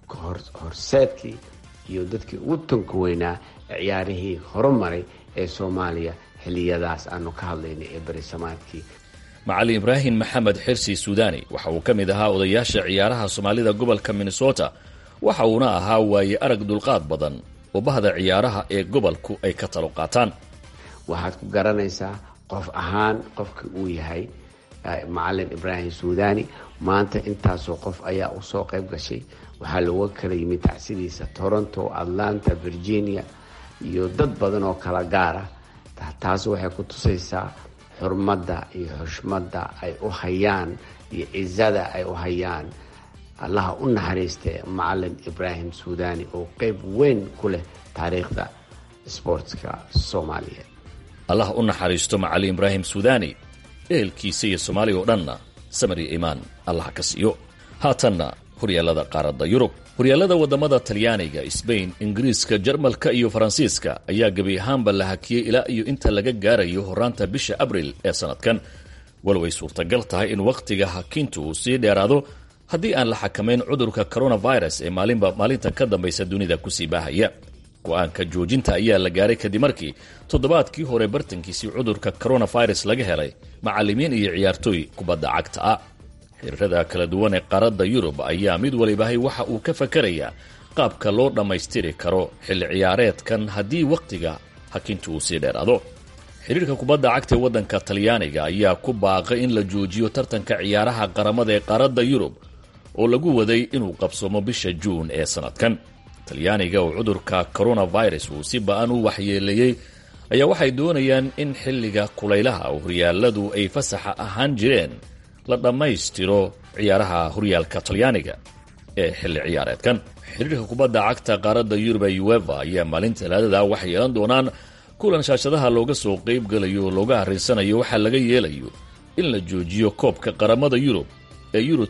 horseedkii iyo dadkii ugu tanka weynaa ee ciyaarihii horumaray ee soomaaliya xiliyadaas aanu ka hadlaynay ee berisamaadkii macallin ibraahim maxamed xirsi suudani waxa uu ka mid ahaa odayaasha ciyaaraha soomaalida gobolka minnesota waxa uuna ahaa waaye arag dulqaad badan oo bahda ciyaaraha ee gobolku ay ka talo qaataan waxaad ku garanaysaa qof ahaan qofka uu yahay macalin ibraahim suudani maanta intaasoo qof ayaa usoo qayb gashay waxaa looga kala yimid tacsidiisa toronto atlanta virginia iyo dad badan oo kala gaara taas waxay ku tusaysaa xurmadda iyo xushmadda ay u hayaan iyo cizada ay u hayaan allaha u naxariistee macalin ibraahim suudani oo qeyb weyn ku leh taariikhda sboortska soomaaliyeed allah u naxariisto macallin ibraahim suudani ehelkiisa iyo soomaaliya oo dhanna samari imaan allah ka siiyo haatanna horyaalada qaaradda yurub horyaalada waddamada talyaaniga sbain ingiriiska jarmalka iyo faransiiska ayaa gebi ahaanba la hakiyey ilaa iyo inta laga gaarayo horaanta bisha abril ee sannadkan walow ay suurtagal tahay in wakhtiga hakintu uu sii dheeraado haddii aan la xakamayn cudurka coronavirus ee maalinba maalinta ka dambaysa dunida kusii baahaya go-aanka joojinta ayaa la gaaray kadib markii toddobaadkii hore bartankiisii cudurka coronavirus laga helay macallimiin iyo ciyaartooy kubadda cagta ah xiriirada kala duwan ee qaaradda yurub ayaa mid walibahay waxa uu ka fakarayaa qaabka loo dhammaystiri karo xilli ciyaareedkan haddii wakhtiga hakintu uu sii dheeraado xiriirka kubadda cagta ee waddanka talyaaniga ayaa ku baaqay in la joojiyo tartanka ciyaaraha qaramada ee qaaradda yurub oo lagu waday inuu qabsoomo bisha juun ee sannadkan talyaaniga oo cudurka coronavirus uu si ba-an u waxyeeleeyey ayaa waxay doonayaan in xilliga kulaylaha oo horyaaladu ay fasaxa ahaan jireen la dhammaystiro ciyaaraha horyaalka talyaaniga ee xilli ciyaareedkan xiriirka kubadda cagta qaaradda yurub ee ueva ayaa maalinta talaadada waxay yeelan doonaan kulan shaashadaha looga soo qayb galayo oo looga harrinsanayo waxaa laga yeelayo in la joojiyo koobka qaramada yurub ee euro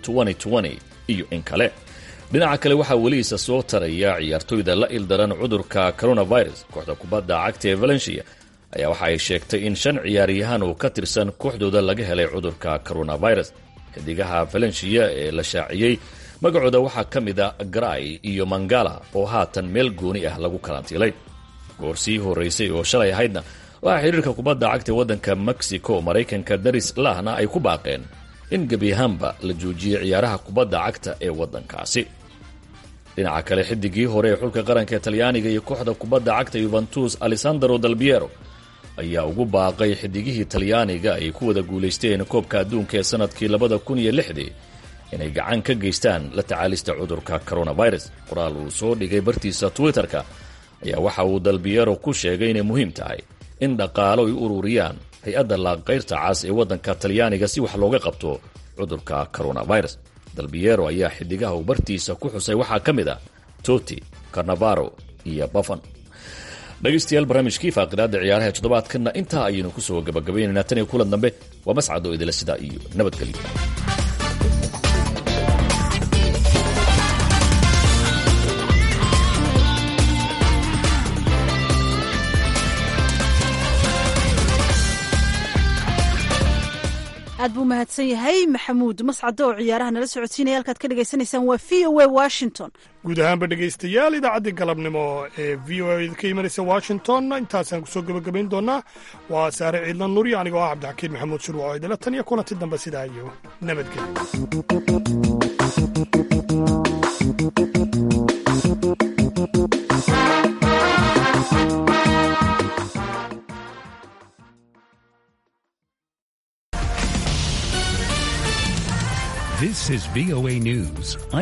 iyo in kale dhinaca kale waxaa weliisa soo taraya ciyaartooyda la ildaran cudurka coronavirus kooxda kubadda cagta ee valencia ayaa waxa ay sheegtay in shan ciyaaryahaan oo ka tirsan kooxdooda laga helay cudurka coronavirus xidigaha valencia ee la shaaciyey magacooda waxaa ka mid a gray iyo mangala oo haatan meel gooni ah lagu karantiilay goor sii horeysay oo shalay ahaydna waxaa xiriirka kubadda cagta ee waddanka mexico maraykanka daris lahna ay ku baaqeen in gebi ahaanba la joojiyey ciyaaraha kubadda cagta ee waddankaasi dhinaca kale xidigii hore ee xulka qaranka talyaaniga iyo kooxda kubadda cagta yuventus alessandro dalbiero ayaa ugu baaqay xidigihii talyaaniga ay ku wada guulaysteen koobka adduunka ee sanadkii labada kun iyo lixdii inay gacan ka geystaan la tacaalista cudurka coronavirus qoraal uu soo dhigay bartiisa twitter-ka ayaa waxa uu dalbiyero ku sheegay inay muhiim tahay in dhaqaalo ay u ururiyaan hay-adda laaqayrta cas ee waddanka talyaaniga si wax looga qabto cudurka coronavirus dalbiyero ayaa xidigaha uu bartiisa ku xusay waxaa ka mid ah toti carnavaro iyo bafan dhegaystayaal barnaamijkii faaqidaada ciyaaraha ee toddobaadkanna intaa ayaynu kusoo gabagabaynaynaa tan iyo kulan dambe waa mascad oo idila sidaa iyo nabadgelyo aad buu mahadsan yahay maxamuud mascado oo ciyaaraha nala socodsiinaya halkaad ka dhagaysanaysaan waa v o a washington guud ahaanba dhegaystayaal idaacaddii galabnimo ee v o a ka imanaysa washington intaasaan kusoo gebagabayn doonaa waa saare ciidlan nuri anigoo ah cabdixakiin maxamuud shurwac oo idila tan iyo kulanti dambe sidaa iyo nabadgelyo This is VOA News. I'm